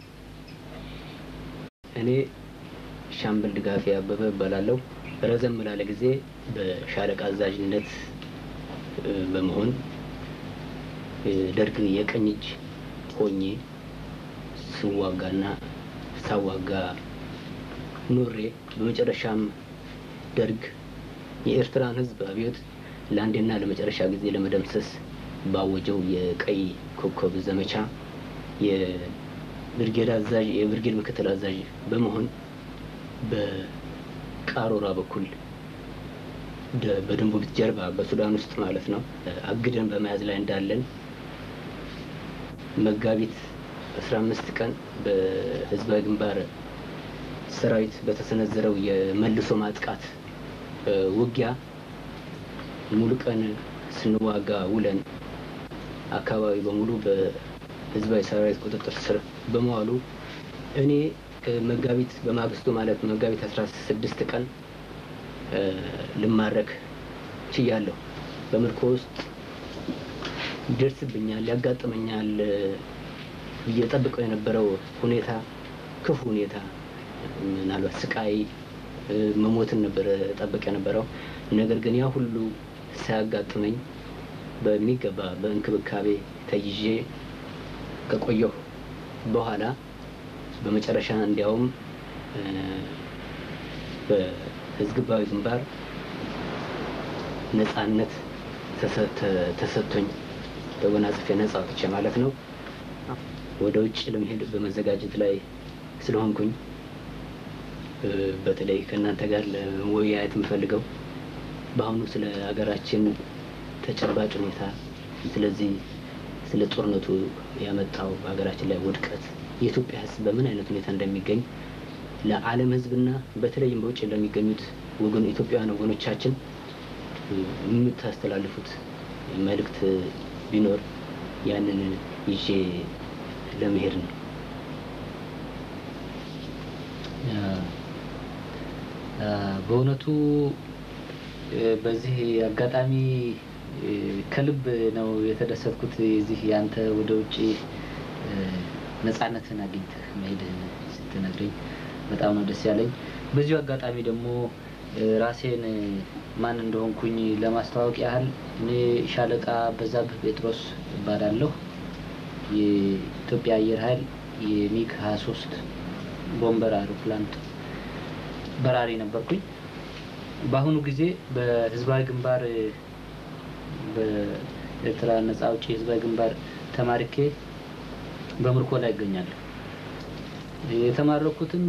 እኔ ሻምበል ድጋፌ አበበ እባላለሁ። ረዘም ላለ ጊዜ በሻለቃ አዛዥነት በመሆን ደርግ የቀኝ እጅ ሆኜ ስዋጋና ሳዋጋ ኖሬ በመጨረሻም ደርግ የኤርትራን ሕዝብ አብዮት ለአንዴና ለመጨረሻ ጊዜ ለመደምሰስ ባወጀው የቀይ ኮከብ ዘመቻ የብርጌድ አዛዥ የብርጌድ ምክትል አዛዥ በመሆን በቃሮራ በኩል በድንቡብት ጀርባ በሱዳን ውስጥ ማለት ነው አግደን በመያዝ ላይ እንዳለን መጋቢት አስራ አምስት ቀን በህዝባዊ ግንባር ሰራዊት በተሰነዘረው የመልሶ ማጥቃት ውጊያ ሙሉ ቀን ስንዋጋ ውለን አካባቢ በሙሉ በህዝባዊ ሰራዊት ቁጥጥር ስር በመዋሉ እኔ መጋቢት በማግስቱ ማለት መጋቢት አስራ ስድስት ቀን ልማረክ ችያለሁ። በምርኮ ውስጥ ይደርስብኛል፣ ያጋጥመኛል ብዬ ጠብቀው የነበረው ሁኔታ ክፉ ሁኔታ ምናልባት ስቃይ መሞትን ነበረ ጠብቅ የነበረው። ነገር ግን ያ ሁሉ ሳያጋጥመኝ በሚገባ በእንክብካቤ ተይዤ ከቆየሁ በኋላ በመጨረሻ እንዲያውም በህዝባዊ ግንባር ነጻነት ተሰጥቶኝ ተጎናጽፌ ነጻ ወጥቼ ማለት ነው ወደ ውጭ ለመሄድ በመዘጋጀት ላይ ስለሆንኩኝ በተለይ ከእናንተ ጋር ለመወያየት የምፈልገው በአሁኑ ስለ ሀገራችን ተጨባጭ ሁኔታ ስለዚህ ስለ ጦርነቱ ያመጣው በሀገራችን ላይ ውድቀት የኢትዮጵያ ሕዝብ በምን አይነት ሁኔታ እንደሚገኝ ለዓለም ሕዝብና በተለይም በውጭ ለሚገኙት ወገን ኢትዮጵያውያን ወገኖቻችን የምታስተላልፉት መልእክት ቢኖር ያንን ይዤ ለመሄድ ነው። በእውነቱ በዚህ አጋጣሚ ከልብ ነው የተደሰትኩት። የዚህ ያንተ ወደ ውጭ ነጻነትን አግኝተህ መሄድህን ስትነግረኝ በጣም ነው ደስ ያለኝ። በዚሁ አጋጣሚ ደግሞ ራሴን ማን እንደሆንኩኝ ለማስተዋወቅ ያህል እኔ ሻለቃ በዛብህ ጴጥሮስ እባላለሁ። የኢትዮጵያ አየር ኃይል የሚግ 23 ቦምበር አውሮፕላን በራሪ ነበርኩኝ። በአሁኑ ጊዜ በህዝባዊ ግንባር በኤርትራ ነጻ አውጪ ህዝባዊ ግንባር ተማርኬ በምርኮ ላይ ይገኛለሁ። የተማረኩትም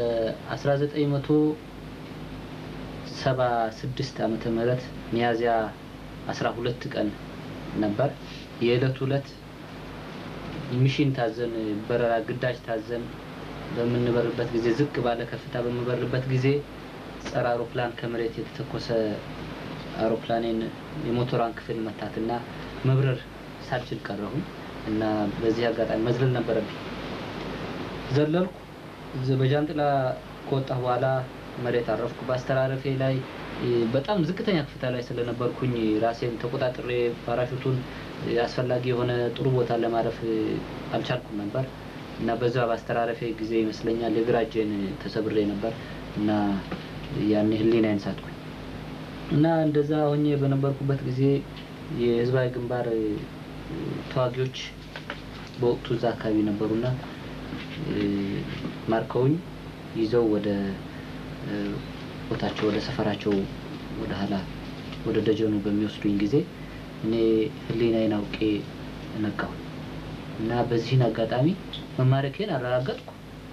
በ1976 ዓመተ ምህረት ሚያዝያ 12 ቀን ነበር። የዕለቱ ዕለት ሚሽን ታዘን በረራ ግዳጅ ታዘን በምንበርበት ጊዜ ዝቅ ባለ ከፍታ በምበርበት ጊዜ ጸረ አውሮፕላን ከመሬት የተተኮሰ አውሮፕላኔን የሞተሯን ክፍል መታትና መብረር ሳልችል ቀረሁኝ እና በዚህ አጋጣሚ መዝለል ነበረብኝ። ዘለልኩ። በጃንጥላ ከወጣሁ በኋላ መሬት አረፍኩ። በአስተራረፌ ላይ በጣም ዝቅተኛ ከፍታ ላይ ስለነበርኩኝ ራሴን ተቆጣጥሬ ፓራሹቱን አስፈላጊ የሆነ ጥሩ ቦታ ለማረፍ አልቻልኩም ነበር እና በዛ በአስተራረፌ ጊዜ ይመስለኛል የግራ እጄን ተሰብሬ ነበር እና ያኔ ህሊናዬን ሳትኩኝ እና እንደዛ ሆኜ በነበርኩበት ጊዜ የህዝባዊ ግንባር ተዋጊዎች በወቅቱ እዛ አካባቢ ነበሩና ማርከውኝ ይዘው ወደ ቦታቸው ወደ ሰፈራቸው ወደ ኋላ ወደ ደጀኑ በሚወስዱኝ ጊዜ እኔ ሕሊናዬን አውቄ ነቃሁ እና በዚህን አጋጣሚ መማረኬን አረጋገጥኩ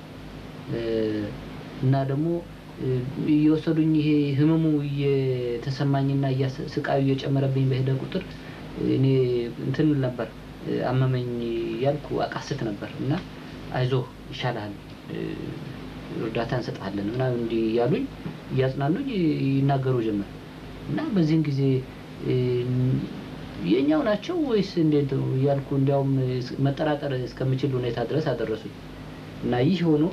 እና ደግሞ እየወሰዱኝ ይሄ ህመሙ እየተሰማኝና ስቃዩ እየጨመረብኝ በሄደ ቁጥር እኔ እንትን ነበር አመመኝ ያልኩ አቃስት ነበር እና አይዞህ ይሻልሃል፣ እርዳታ እንሰጥሃለን ምናምን እንዲህ እያሉኝ እያጽናኑኝ ይናገሩ ጀመር እና በዚህን ጊዜ የኛው ናቸው ወይስ እንዴት ነው እያልኩ እንዲያውም መጠራጠር እስከምችል ሁኔታ ድረስ አደረሱኝ እና ይህ ሆኖ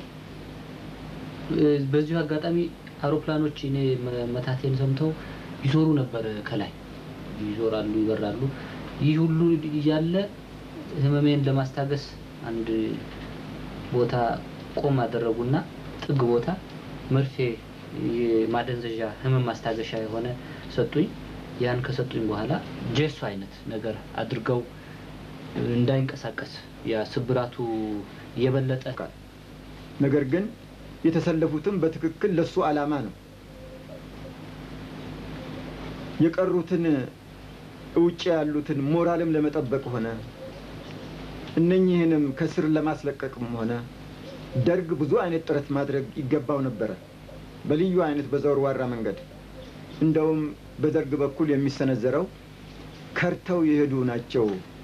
በዚሁ አጋጣሚ አውሮፕላኖች እኔ መታቴን ሰምተው ይዞሩ ነበር። ከላይ ይዞራሉ፣ ይበራሉ። ይህ ሁሉ እያለ ህመሜን ለማስታገስ አንድ ቦታ ቆም አደረጉና ጥግ ቦታ መርፌ ማደንዘዣ ህመም ማስታገሻ የሆነ ሰጡኝ። ያን ከሰጡኝ በኋላ ጄሶ አይነት ነገር አድርገው እንዳይንቀሳቀስ ያ ስብራቱ የበለጠ ነገር ግን የተሰለፉትም በትክክል ለሱ ዓላማ ነው። የቀሩትን ውጭ ያሉትን ሞራልም ለመጠበቅ ሆነ እነኚህንም ከስር ለማስለቀቅም ሆነ ደርግ ብዙ አይነት ጥረት ማድረግ ይገባው ነበረ፣ በልዩ አይነት በዘወርዋራ መንገድ። እንደውም በደርግ በኩል የሚሰነዘረው ከርተው የሄዱ ናቸው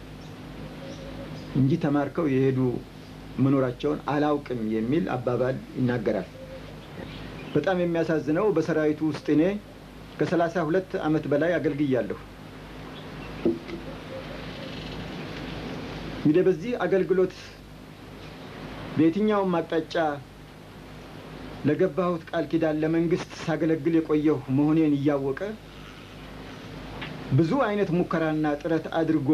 እንጂ ተማርከው የሄዱ መኖራቸውን አላውቅም የሚል አባባል ይናገራል። በጣም የሚያሳዝነው በሰራዊቱ ውስጥ እኔ ከሰላሳ ሁለት ዓመት በላይ አገልግያለሁ። እንግዲህ በዚህ አገልግሎት በየትኛውም አቅጣጫ ለገባሁት ቃል ኪዳን ለመንግስት ሳገለግል የቆየሁ መሆኔን እያወቀ ብዙ አይነት ሙከራና ጥረት አድርጎ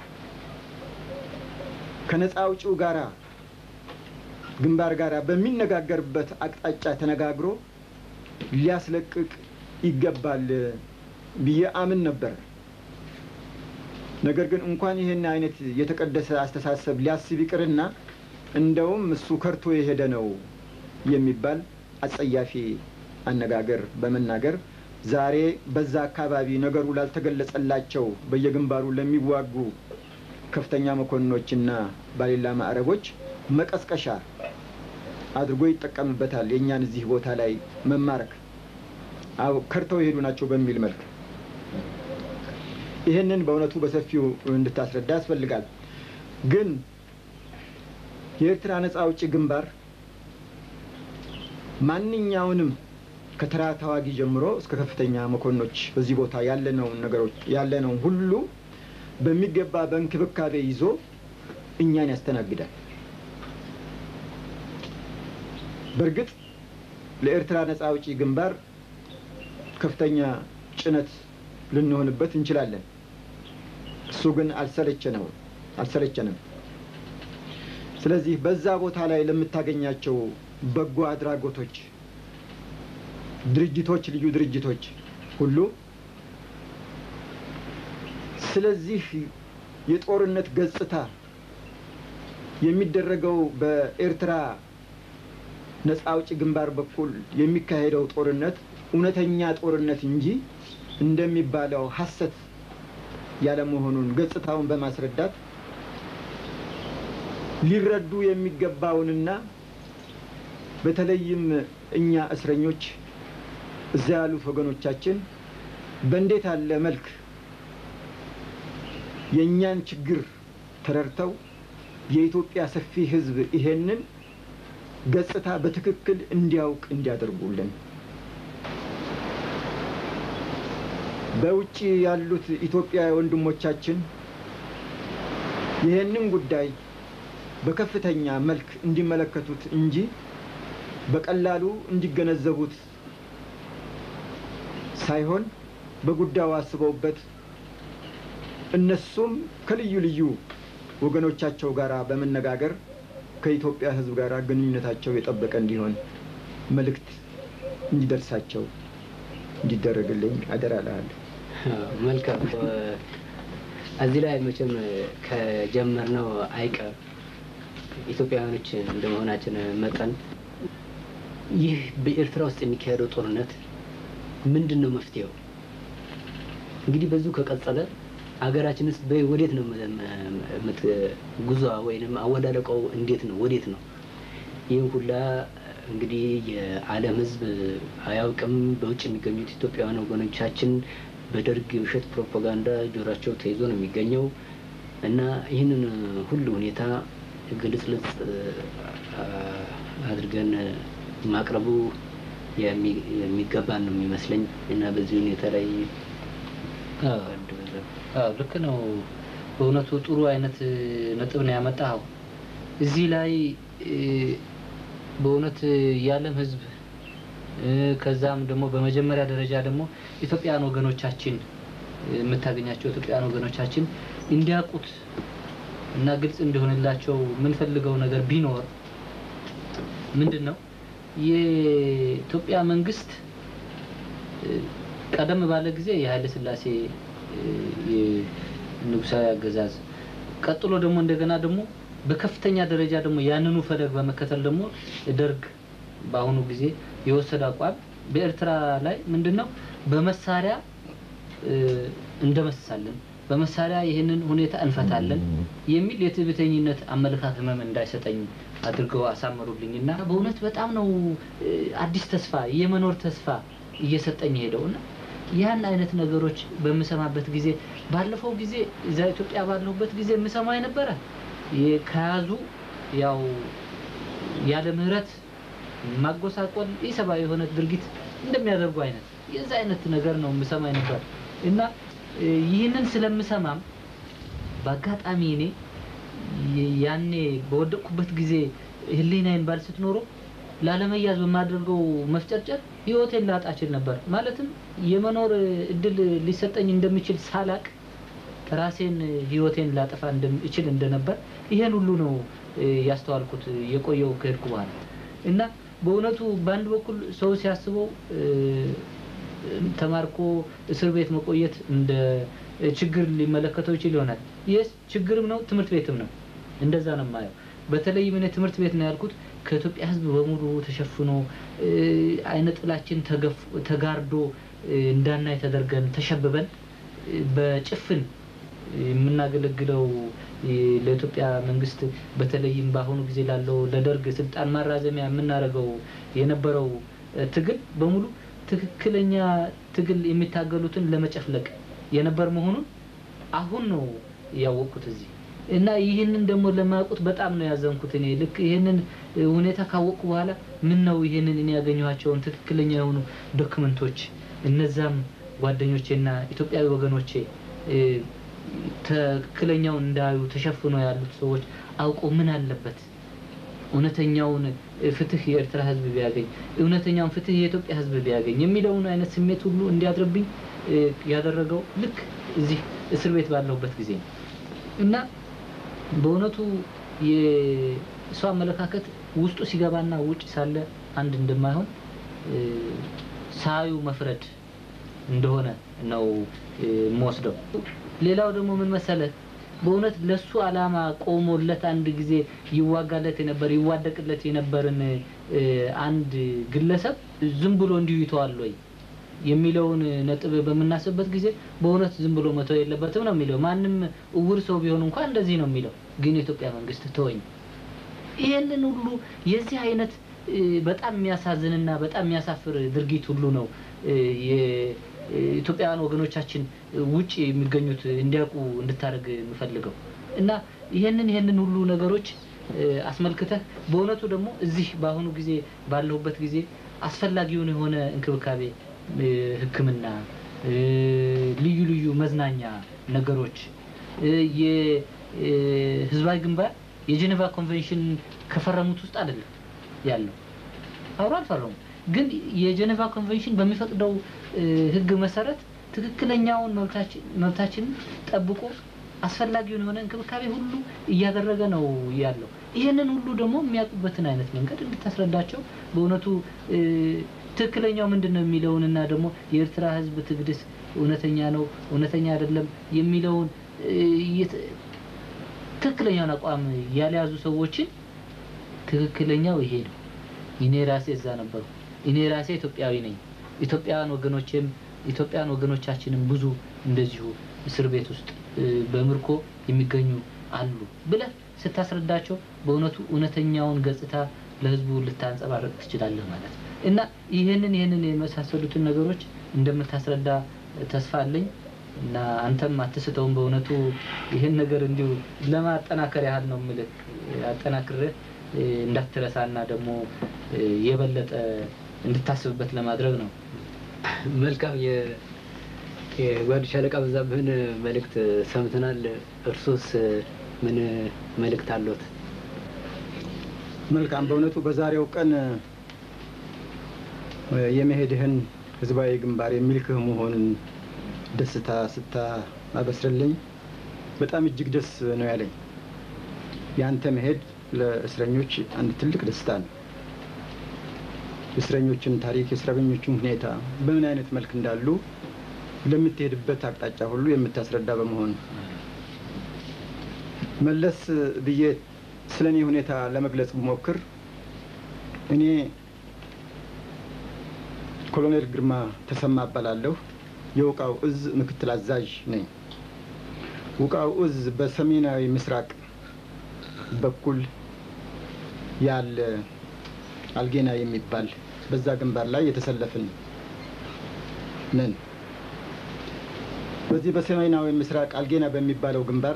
ከነፃ አውጪው ጋራ ግንባር ጋር በሚነጋገርበት አቅጣጫ ተነጋግሮ ሊያስለቅቅ ይገባል ብዬ አምን ነበር። ነገር ግን እንኳን ይህን አይነት የተቀደሰ አስተሳሰብ ሊያስብ ይቅርና እንደውም እሱ ከርቶ የሄደ ነው የሚባል አጸያፊ አነጋገር በመናገር ዛሬ በዛ አካባቢ ነገሩ ላልተገለጸላቸው በየግንባሩ ለሚዋጉ ከፍተኛ መኮንኖችና ባሌላ ማዕረጎች መቀስቀሻ አድርጎ ይጠቀምበታል። የእኛን እዚህ ቦታ ላይ መማረክ አዎ ከርተው የሄዱ ናቸው በሚል መልክ ይህንን በእውነቱ በሰፊው እንድታስረዳ ያስፈልጋል። ግን የኤርትራ ነጻ አውጪ ግንባር ማንኛውንም ከተራ ተዋጊ ጀምሮ እስከ ከፍተኛ መኮንኖች በዚህ ቦታ ያለነውን ነገሮች ያለነውን ሁሉ በሚገባ በእንክብካቤ ይዞ እኛን ያስተናግዳል። በእርግጥ ለኤርትራ ነጻ አውጪ ግንባር ከፍተኛ ጭነት ልንሆንበት እንችላለን። እሱ ግን አልሰለቸነው አልሰለቸንም። ስለዚህ በዛ ቦታ ላይ ለምታገኛቸው በጎ አድራጎቶች ድርጅቶች፣ ልዩ ድርጅቶች ሁሉ ስለዚህ የጦርነት ገጽታ የሚደረገው በኤርትራ ነጻ አውጪ ግንባር በኩል የሚካሄደው ጦርነት እውነተኛ ጦርነት እንጂ እንደሚባለው ሐሰት ያለመሆኑን ገጽታውን በማስረዳት ሊረዱ የሚገባውንና በተለይም እኛ እስረኞች እዛ ያሉት ወገኖቻችን በእንዴት ያለ መልክ የእኛን ችግር ተረድተው የኢትዮጵያ ሰፊ ሕዝብ ይሄንን ገጽታ በትክክል እንዲያውቅ እንዲያደርጉልን በውጭ ያሉት ኢትዮጵያ ወንድሞቻችን ይህንን ጉዳይ በከፍተኛ መልክ እንዲመለከቱት እንጂ በቀላሉ እንዲገነዘቡት ሳይሆን በጉዳዩ አስበውበት እነሱም ከልዩ ልዩ ወገኖቻቸው ጋር በመነጋገር ከኢትዮጵያ ሕዝብ ጋር ግንኙነታቸው የጠበቀ እንዲሆን መልእክት እንዲደርሳቸው እንዲደረግልኝ አደራ እልሃለሁ። መልካም። እዚህ ላይ መቼም ከጀመርነው አይቀር ኢትዮጵያውያኖች እንደመሆናችን መጠን ይህ በኤርትራ ውስጥ የሚካሄደው ጦርነት ምንድን ነው መፍትሄው? እንግዲህ በዚሁ ከቀጠለ ሀገራችንስ በ- ወዴት ነው መ- መ- የምት- ጉዟ ወይንም አወዳደቀው እንዴት ነው ወዴት ነው? ይህም ሁላ እንግዲህ የዓለም ሕዝብ አያውቅም። በውጭ የሚገኙት ኢትዮጵያውያን ወገኖቻችን በደርግ የውሸት ፕሮፓጋንዳ ጆሯቸው ተይዞ ነው የሚገኘው እና ይህንን ሁሉ ሁኔታ ግልጽልጽ አ- አድርገን ማቅረቡ የሚ- የሚገባን ነው የሚመስለኝ እና በዚህ ሁኔታ ላይ አዎ። አንድ በዛ- አዎ ልክ ነው። በእውነቱ ጥሩ አይነት ነጥብ ነው ያመጣኸው። እዚህ ላይ እ፣ በእውነት የዓለም ሕዝብ እ፣ ከዛም ደግሞ በመጀመሪያ ደረጃ ደግሞ ኢትዮጵያውያን ወገኖቻችን እ፣ የምታገኛቸው ኢትዮጵያውያን ወገኖቻችን እንዲያውቁት እና ግልጽ እንዲሆንላቸው የምንፈልገው ነገር ቢኖር ምንድን ነው የኢትዮጵያ መንግስት እ፣ ቀደም ባለ ጊዜ የኃይለ ሥላሴ እ፣ የንጉሳዊ አገዛዝ ቀጥሎ ደግሞ እንደገና ደግሞ በከፍተኛ ደረጃ ደግሞ ያንኑ ፈለግ በመከተል ደግሞ ደርግ በአሁኑ ጊዜ የወሰደ አቋም በኤርትራ ላይ ምንድን ነው በመሳሪያ እ፣ እንደመስሳለን በመሳሪያ ይህንን ሁኔታ እንፈታለን የሚል የትዕቢተኝነት አመለካከት ህመም እንዳይሰጠኝ አድርገው አሳመሩልኝ እና በእውነት በጣም ነው እ፣ አዲስ ተስፋ የመኖር ተስፋ እየሰጠኝ ሄደው እና ያን አይነት ነገሮች በምሰማበት ጊዜ ባለፈው ጊዜ እዛ ኢትዮጵያ ባለሁበት ጊዜ የምሰማው የነበረ የ- ከያዙ ያው ያለ ምህረት ማጎሳቆል ኢሰብአዊ የሆነ ድርጊት እንደሚያደርጉ አይነት የዛ አይነት ነገር ነው የምሰማ ነበር እና እ፣ ይህንን ስለምሰማም በአጋጣሚ እኔ የ- ያኔ በወደቅኩበት ጊዜ ህሊናዬን ባልስት ኖሮ ላለመያዝ በማደርገው መፍጨርጨር ህይወቴን ላጣ እችል ነበር። ማለትም የመኖር እድል ሊሰጠኝ እንደሚችል ሳላቅ ራሴን ህይወቴን ላጠፋ እንደም- እችል እንደነበር ይሄን ሁሉ ነው እ፣ ያስተዋልኩት የቆየው ከሄድኩ በኋላ እና በእውነቱ በአንድ በኩል ሰው ሲያስበው እ፣ ተማርኮ እስር ቤት መቆየት እንደ ችግር ሊመለከተው ይችል ይሆናል። ይህ ችግርም ነው፣ ትምህርት ቤትም ነው። እንደዛ ነው የማየው። በተለይም እኔ ትምህርት ቤት ነው ያልኩት ከኢትዮጵያ ሕዝብ በሙሉ ተሸፍኖ እ፣ አይነ ጥላችን ተገፍ- ተጋርዶ እ፣ እንዳናይ ተደርገን ተሸብበን እ፣ በጭፍን የምናገለግለው እ፣ ለኢትዮጵያ መንግስት በተለይም በአሁኑ ጊዜ ላለው ለደርግ ስልጣን ማራዘሚያ የምናደርገው የነበረው እ፣ ትግል በሙሉ ትክክለኛ ትግል የሚታገሉትን ለመጨፍለቅ የነበር መሆኑን አሁን ነው ያወቅኩት እዚህ እና ይህንን ደግሞ ለማያውቁት በጣም ነው ያዘንኩት። እኔ ልክ ይህንን እ፣ ሁኔታ ካወቅኩ በኋላ ምን ነው ይህንን እኔ ያገኘኋቸውን ትክክለኛ የሆኑ ዶክመንቶች እነዛም ጓደኞቼና ኢትዮጵያዊ ወገኖቼ እ፣ ትክክለኛውን እንዳዩ ተሸፍኖ ያሉት ሰዎች አውቀው ምን አለበት እውነተኛውን ፍትህ የኤርትራ ህዝብ ቢያገኝ እውነተኛውን ፍትህ የኢትዮጵያ ህዝብ ቢያገኝ የሚለውን አይነት ስሜት ሁሉ እንዲያድርብኝ እ፣ ያደረገው ልክ እዚህ እስር ቤት ባለሁበት ጊዜ ነው እና በእውነቱ የሰው አመለካከት ውስጡ ሲገባና ውጭ ሳለ አንድ እንደማይሆን እ፣ ሳዩ መፍረድ እንደሆነ ነው እ፣ የምወስደው። ሌላው ደግሞ ምን መሰለህ በእውነት ለሱ አላማ ቆሞለት አንድ ጊዜ ይዋጋለት የነበር ይዋደቅለት የነበርን እ፣ አንድ ግለሰብ ዝም ብሎ እንዲሁ ይተዋል ወይ የሚለውን ነጥብ በምናስብበት ጊዜ በእውነት ዝም ብሎ መተው የለበትም ነው የሚለው። ማንም እውር ሰው ቢሆን እንኳን እንደዚህ ነው የሚለው። ግን የኢትዮጵያ መንግስት ተወኝ። ይሄንን ሁሉ የዚህ አይነት እ፣ በጣም የሚያሳዝንና በጣም የሚያሳፍር ድርጊት ሁሉ ነው እ፣ የኢትዮጵያውያን ወገኖቻችን ውጭ የሚገኙት እንዲያውቁ እንድታደርግ የምፈልገው እና ይሄንን ይሄንን ሁሉ ነገሮች እ፣ አስመልክተህ በእውነቱ ደግሞ እዚህ በአሁኑ ጊዜ ባለሁበት ጊዜ አስፈላጊውን የሆነ እንክብካቤ እ፣ ሕክምና እ፣ ልዩ ልዩ መዝናኛ ነገሮች እ፣ የህዝባዊ ግንባር የጄኔቫ ኮንቬንሽን ከፈረሙት ውስጥ አይደለም ያለው አብሮ አልፈረሙም። ግን የጄኔቫ ኮንቬንሽን በሚፈቅደው እ፣ ህግ መሰረት ትክክለኛውን መብታችን መብታችንን ጠብቆ አስፈላጊውን የሆነ እንክብካቤ ሁሉ እያደረገ ነው ያለው። ይህንን ሁሉ ደግሞ የሚያውቁበትን አይነት መንገድ እንድታስረዳቸው በእውነቱ እ፣ ትክክለኛው ምንድን ነው የሚለውንና ደግሞ የኤርትራ ህዝብ ትግድስ እውነተኛ ነው እውነተኛ አይደለም የሚለውን እ፣ የት- ትክክለኛውን አቋም ያልያዙ ሰዎችን ትክክለኛው ይሄ ነው እኔ ራሴ እዛ ነበሩ። እኔ ራሴ ኢትዮጵያዊ ነኝ። ኢትዮጵያውያን ወገኖቼም ኢትዮጵያውያን ወገኖቻችንም ብዙ እንደዚሁ እስር ቤት ውስጥ እ፣ በምርኮ የሚገኙ አሉ ብለህ ስታስረዳቸው በእውነቱ እውነተኛውን ገጽታ ለህዝቡ ልታንጸባርቅ ትችላለህ ማለት ነው እና ይህንን ይህንን የመሳሰሉትን ነገሮች እንደምታስረዳ ተስፋ አለኝ እና አንተም አትስተውም። በእውነቱ ይህን ነገር እንዲሁ ለማጠናከር ያህል ነው የምልህ አጠናክርህ እ፣ እንዳትረሳና ደግሞ እ፣ የበለጠ እንድታስብበት ለማድረግ ነው። መልካም የ- የጓድ ሻለቃ በዛብህን መልእክት ሰምተናል። እርሶስ ምን መልእክት አለዎት? መልካም። በእውነቱ በዛሬው ቀን እ፣ የመሄድህን ህዝባዊ ግንባር የሚልክህ መሆኑን ደስታ ስታበስርልኝ በጣም እጅግ ደስ ነው ያለኝ። ያንተ መሄድ ለእስረኞች አንድ ትልቅ ደስታ ነው። የእስረኞችን ታሪክ፣ የእስረኞችን ሁኔታ በምን አይነት መልክ እንዳሉ ለምትሄድበት አቅጣጫ ሁሉ የምታስረዳ በመሆኑ መለስ ብዬ ስለ እኔ ሁኔታ ለመግለጽ ብሞክር እኔ ኮሎኔል ግርማ ተሰማ እባላለሁ። የውቃው እዝ ምክትል አዛዥ ነኝ። ውቃው እዝ በሰሜናዊ ምስራቅ በኩል ያለ አልጌና የሚባል በዛ ግንባር ላይ የተሰለፍን ነን። በዚህ በሰሜናዊ ምስራቅ አልጌና በሚባለው ግንባር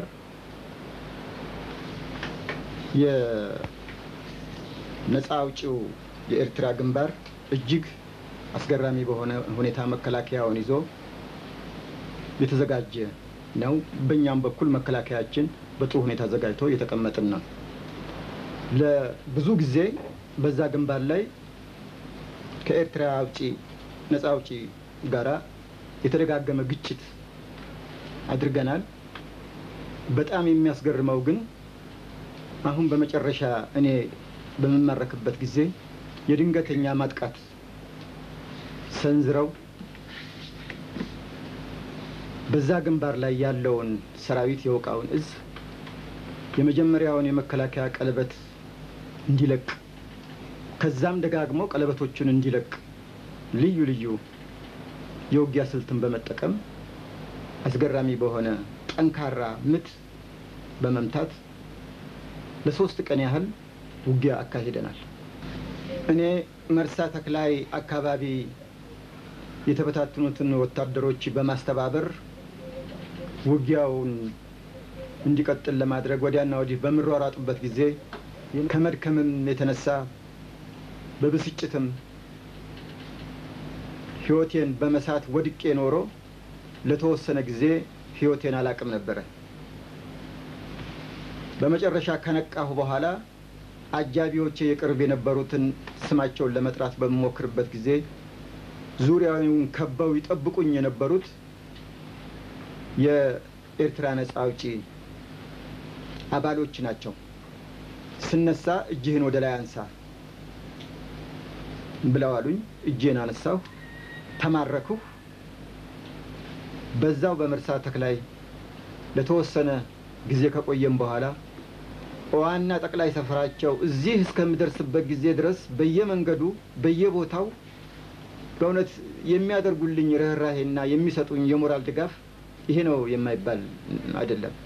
የነፃ አውጪው የኤርትራ ግንባር እጅግ አስገራሚ በሆነ ሁኔታ መከላከያውን ይዞ የተዘጋጀ ነው። በእኛም በኩል መከላከያችን በጥሩ ሁኔታ ዘጋጅቶ የተቀመጥን ነው። ለብዙ ጊዜ በዛ ግንባር ላይ ከኤርትራ አውጪ ነፃ አውጪ ጋራ የተደጋገመ ግጭት አድርገናል። በጣም የሚያስገርመው ግን አሁን በመጨረሻ እኔ በምማረክበት ጊዜ የድንገተኛ ማጥቃት ሰንዝረው በዛ ግንባር ላይ ያለውን ሰራዊት የውቃውን እዝ የመጀመሪያውን የመከላከያ ቀለበት እንዲለቅ ከዛም ደጋግሞ ቀለበቶቹን እንዲለቅ ልዩ ልዩ የውጊያ ስልትን በመጠቀም አስገራሚ በሆነ ጠንካራ ምት በመምታት ለሶስት ቀን ያህል ውጊያ አካሂደናል። እኔ መርሳ ተክላይ አካባቢ የተበታተኑትን ወታደሮች በማስተባበር ውጊያውን እንዲቀጥል ለማድረግ ወዲያና ወዲህ በምሯሯጥበት ጊዜ ከመድከምም የተነሳ በብስጭትም ሕይወቴን በመሳት ወድቄ ኖሮ ለተወሰነ ጊዜ ሕይወቴን አላቅም ነበረ። በመጨረሻ ከነቃሁ በኋላ አጃቢዎቼ የቅርብ የነበሩትን ስማቸውን ለመጥራት በምሞክርበት ጊዜ ዙሪያውን ከበው ይጠብቁኝ የነበሩት የኤርትራ ነጻ አውጪ አባሎች ናቸው። ስነሳ እጅህን ወደ ላይ አንሳ ብለው አሉኝ። እጄን አነሳሁ፣ ተማረኩሁ። በዛው በመርሳ ተክላይ ለተወሰነ ጊዜ ከቆየም በኋላ ዋና ጠቅላይ ሰፈራቸው እዚህ እስከምደርስበት ጊዜ ድረስ በየመንገዱ በየቦታው በእውነት የሚያደርጉልኝ ርኅራሄና የሚሰጡኝ የሞራል ድጋፍ ይሄ ነው የማይባል አይደለም።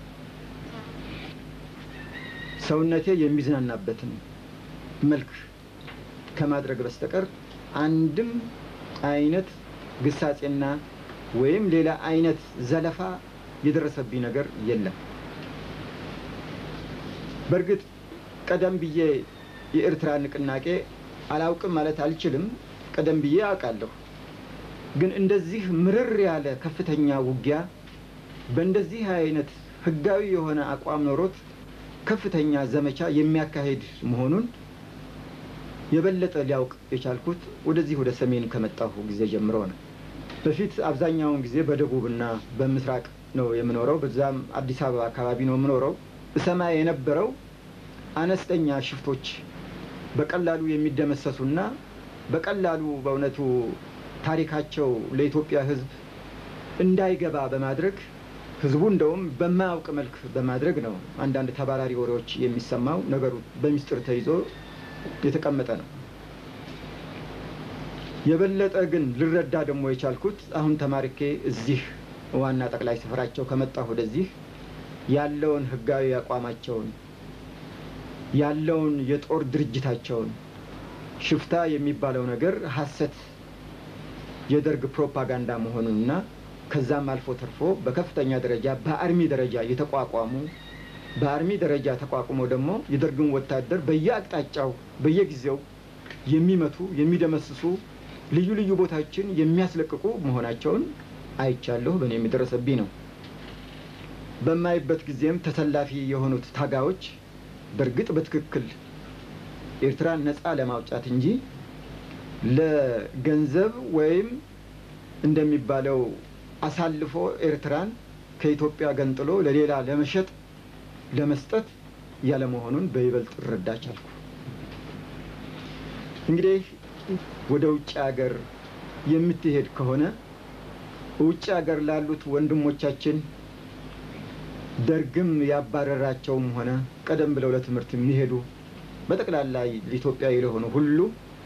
ሰውነቴ የሚዝናናበትን መልክ ከማድረግ በስተቀር አንድም አይነት ግሳጼና ወይም ሌላ አይነት ዘለፋ የደረሰብኝ ነገር የለም። በእርግጥ ቀደም ብዬ የኤርትራ ንቅናቄ አላውቅም ማለት አልችልም። ቀደም ብዬ አውቃለሁ። ግን እንደዚህ ምርር ያለ ከፍተኛ ውጊያ በእንደዚህ አይነት ህጋዊ የሆነ አቋም ኖሮት ከፍተኛ ዘመቻ የሚያካሄድ መሆኑን የበለጠ ሊያውቅ የቻልኩት ወደዚህ ወደ ሰሜን ከመጣሁ ጊዜ ጀምሮ ነው። በፊት አብዛኛውን ጊዜ በደቡብና በምስራቅ ነው የምኖረው። በዛም አዲስ አበባ አካባቢ ነው የምኖረው። እሰማ የነበረው አነስተኛ ሽፍቶች በቀላሉ የሚደመሰሱና በቀላሉ በእውነቱ ታሪካቸው ለኢትዮጵያ ሕዝብ እንዳይገባ በማድረግ ሕዝቡ እንደውም በማያውቅ መልክ በማድረግ ነው አንዳንድ ተባራሪ ወሬዎች የሚሰማው። ነገሩ በሚስጥር ተይዞ የተቀመጠ ነው። የበለጠ ግን ልረዳ ደግሞ የቻልኩት አሁን ተማሪኬ እዚህ ዋና ጠቅላይ ስፍራቸው ከመጣሁ ወደዚህ ያለውን ህጋዊ አቋማቸውን ያለውን የጦር ድርጅታቸውን ሽፍታ የሚባለው ነገር ሀሰት የደርግ ፕሮፓጋንዳ መሆኑንና ከዛም አልፎ ተርፎ በከፍተኛ ደረጃ በአርሚ ደረጃ የተቋቋሙ በአርሚ ደረጃ ተቋቁሞ ደግሞ የደርግን ወታደር በየአቅጣጫው በየጊዜው የሚመቱ የሚደመስሱ ልዩ ልዩ ቦታዎችን የሚያስለቅቁ መሆናቸውን አይቻለሁ። በእኔ የሚደረሰብኝ ነው። በማይበት ጊዜም ተሰላፊ የሆኑት ታጋዮች በእርግጥ በትክክል ኤርትራን ነፃ ለማውጣት እንጂ ለገንዘብ ወይም እንደሚባለው አሳልፎ ኤርትራን ከኢትዮጵያ ገንጥሎ ለሌላ ለመሸጥ ለመስጠት ያለመሆኑን በይበልጥ እረዳ ቻልኩ። እንግዲህ ወደ ውጭ ሀገር የምትሄድ ከሆነ ውጭ ሀገር ላሉት ወንድሞቻችን ደርግም ያባረራቸውም ሆነ ቀደም ብለው ለትምህርት የሚሄዱ በጠቅላላ ኢትዮጵያዊ ለሆኑ ሁሉ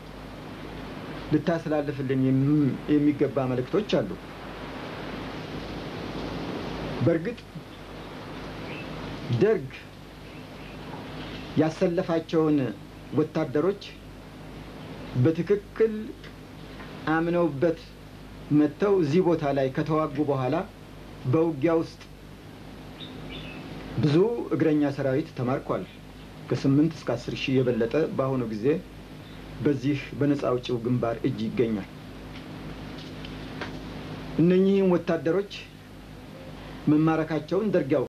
ልታስተላልፍልን የሚገባ መልእክቶች አሉ። በእርግጥ ደርግ ያሰለፋቸውን ወታደሮች በትክክል አምነውበት መጥተው እዚህ ቦታ ላይ ከተዋጉ በኋላ በውጊያ ውስጥ ብዙ እግረኛ ሰራዊት ተማርኳል። ከስምንት እስከ አስር ሺህ የበለጠ በአሁኑ ጊዜ በዚህ በነፃ አውጪው ግንባር እጅ ይገኛል። እነኚህም ወታደሮች መማረካቸውን ደርግ ያውቃል።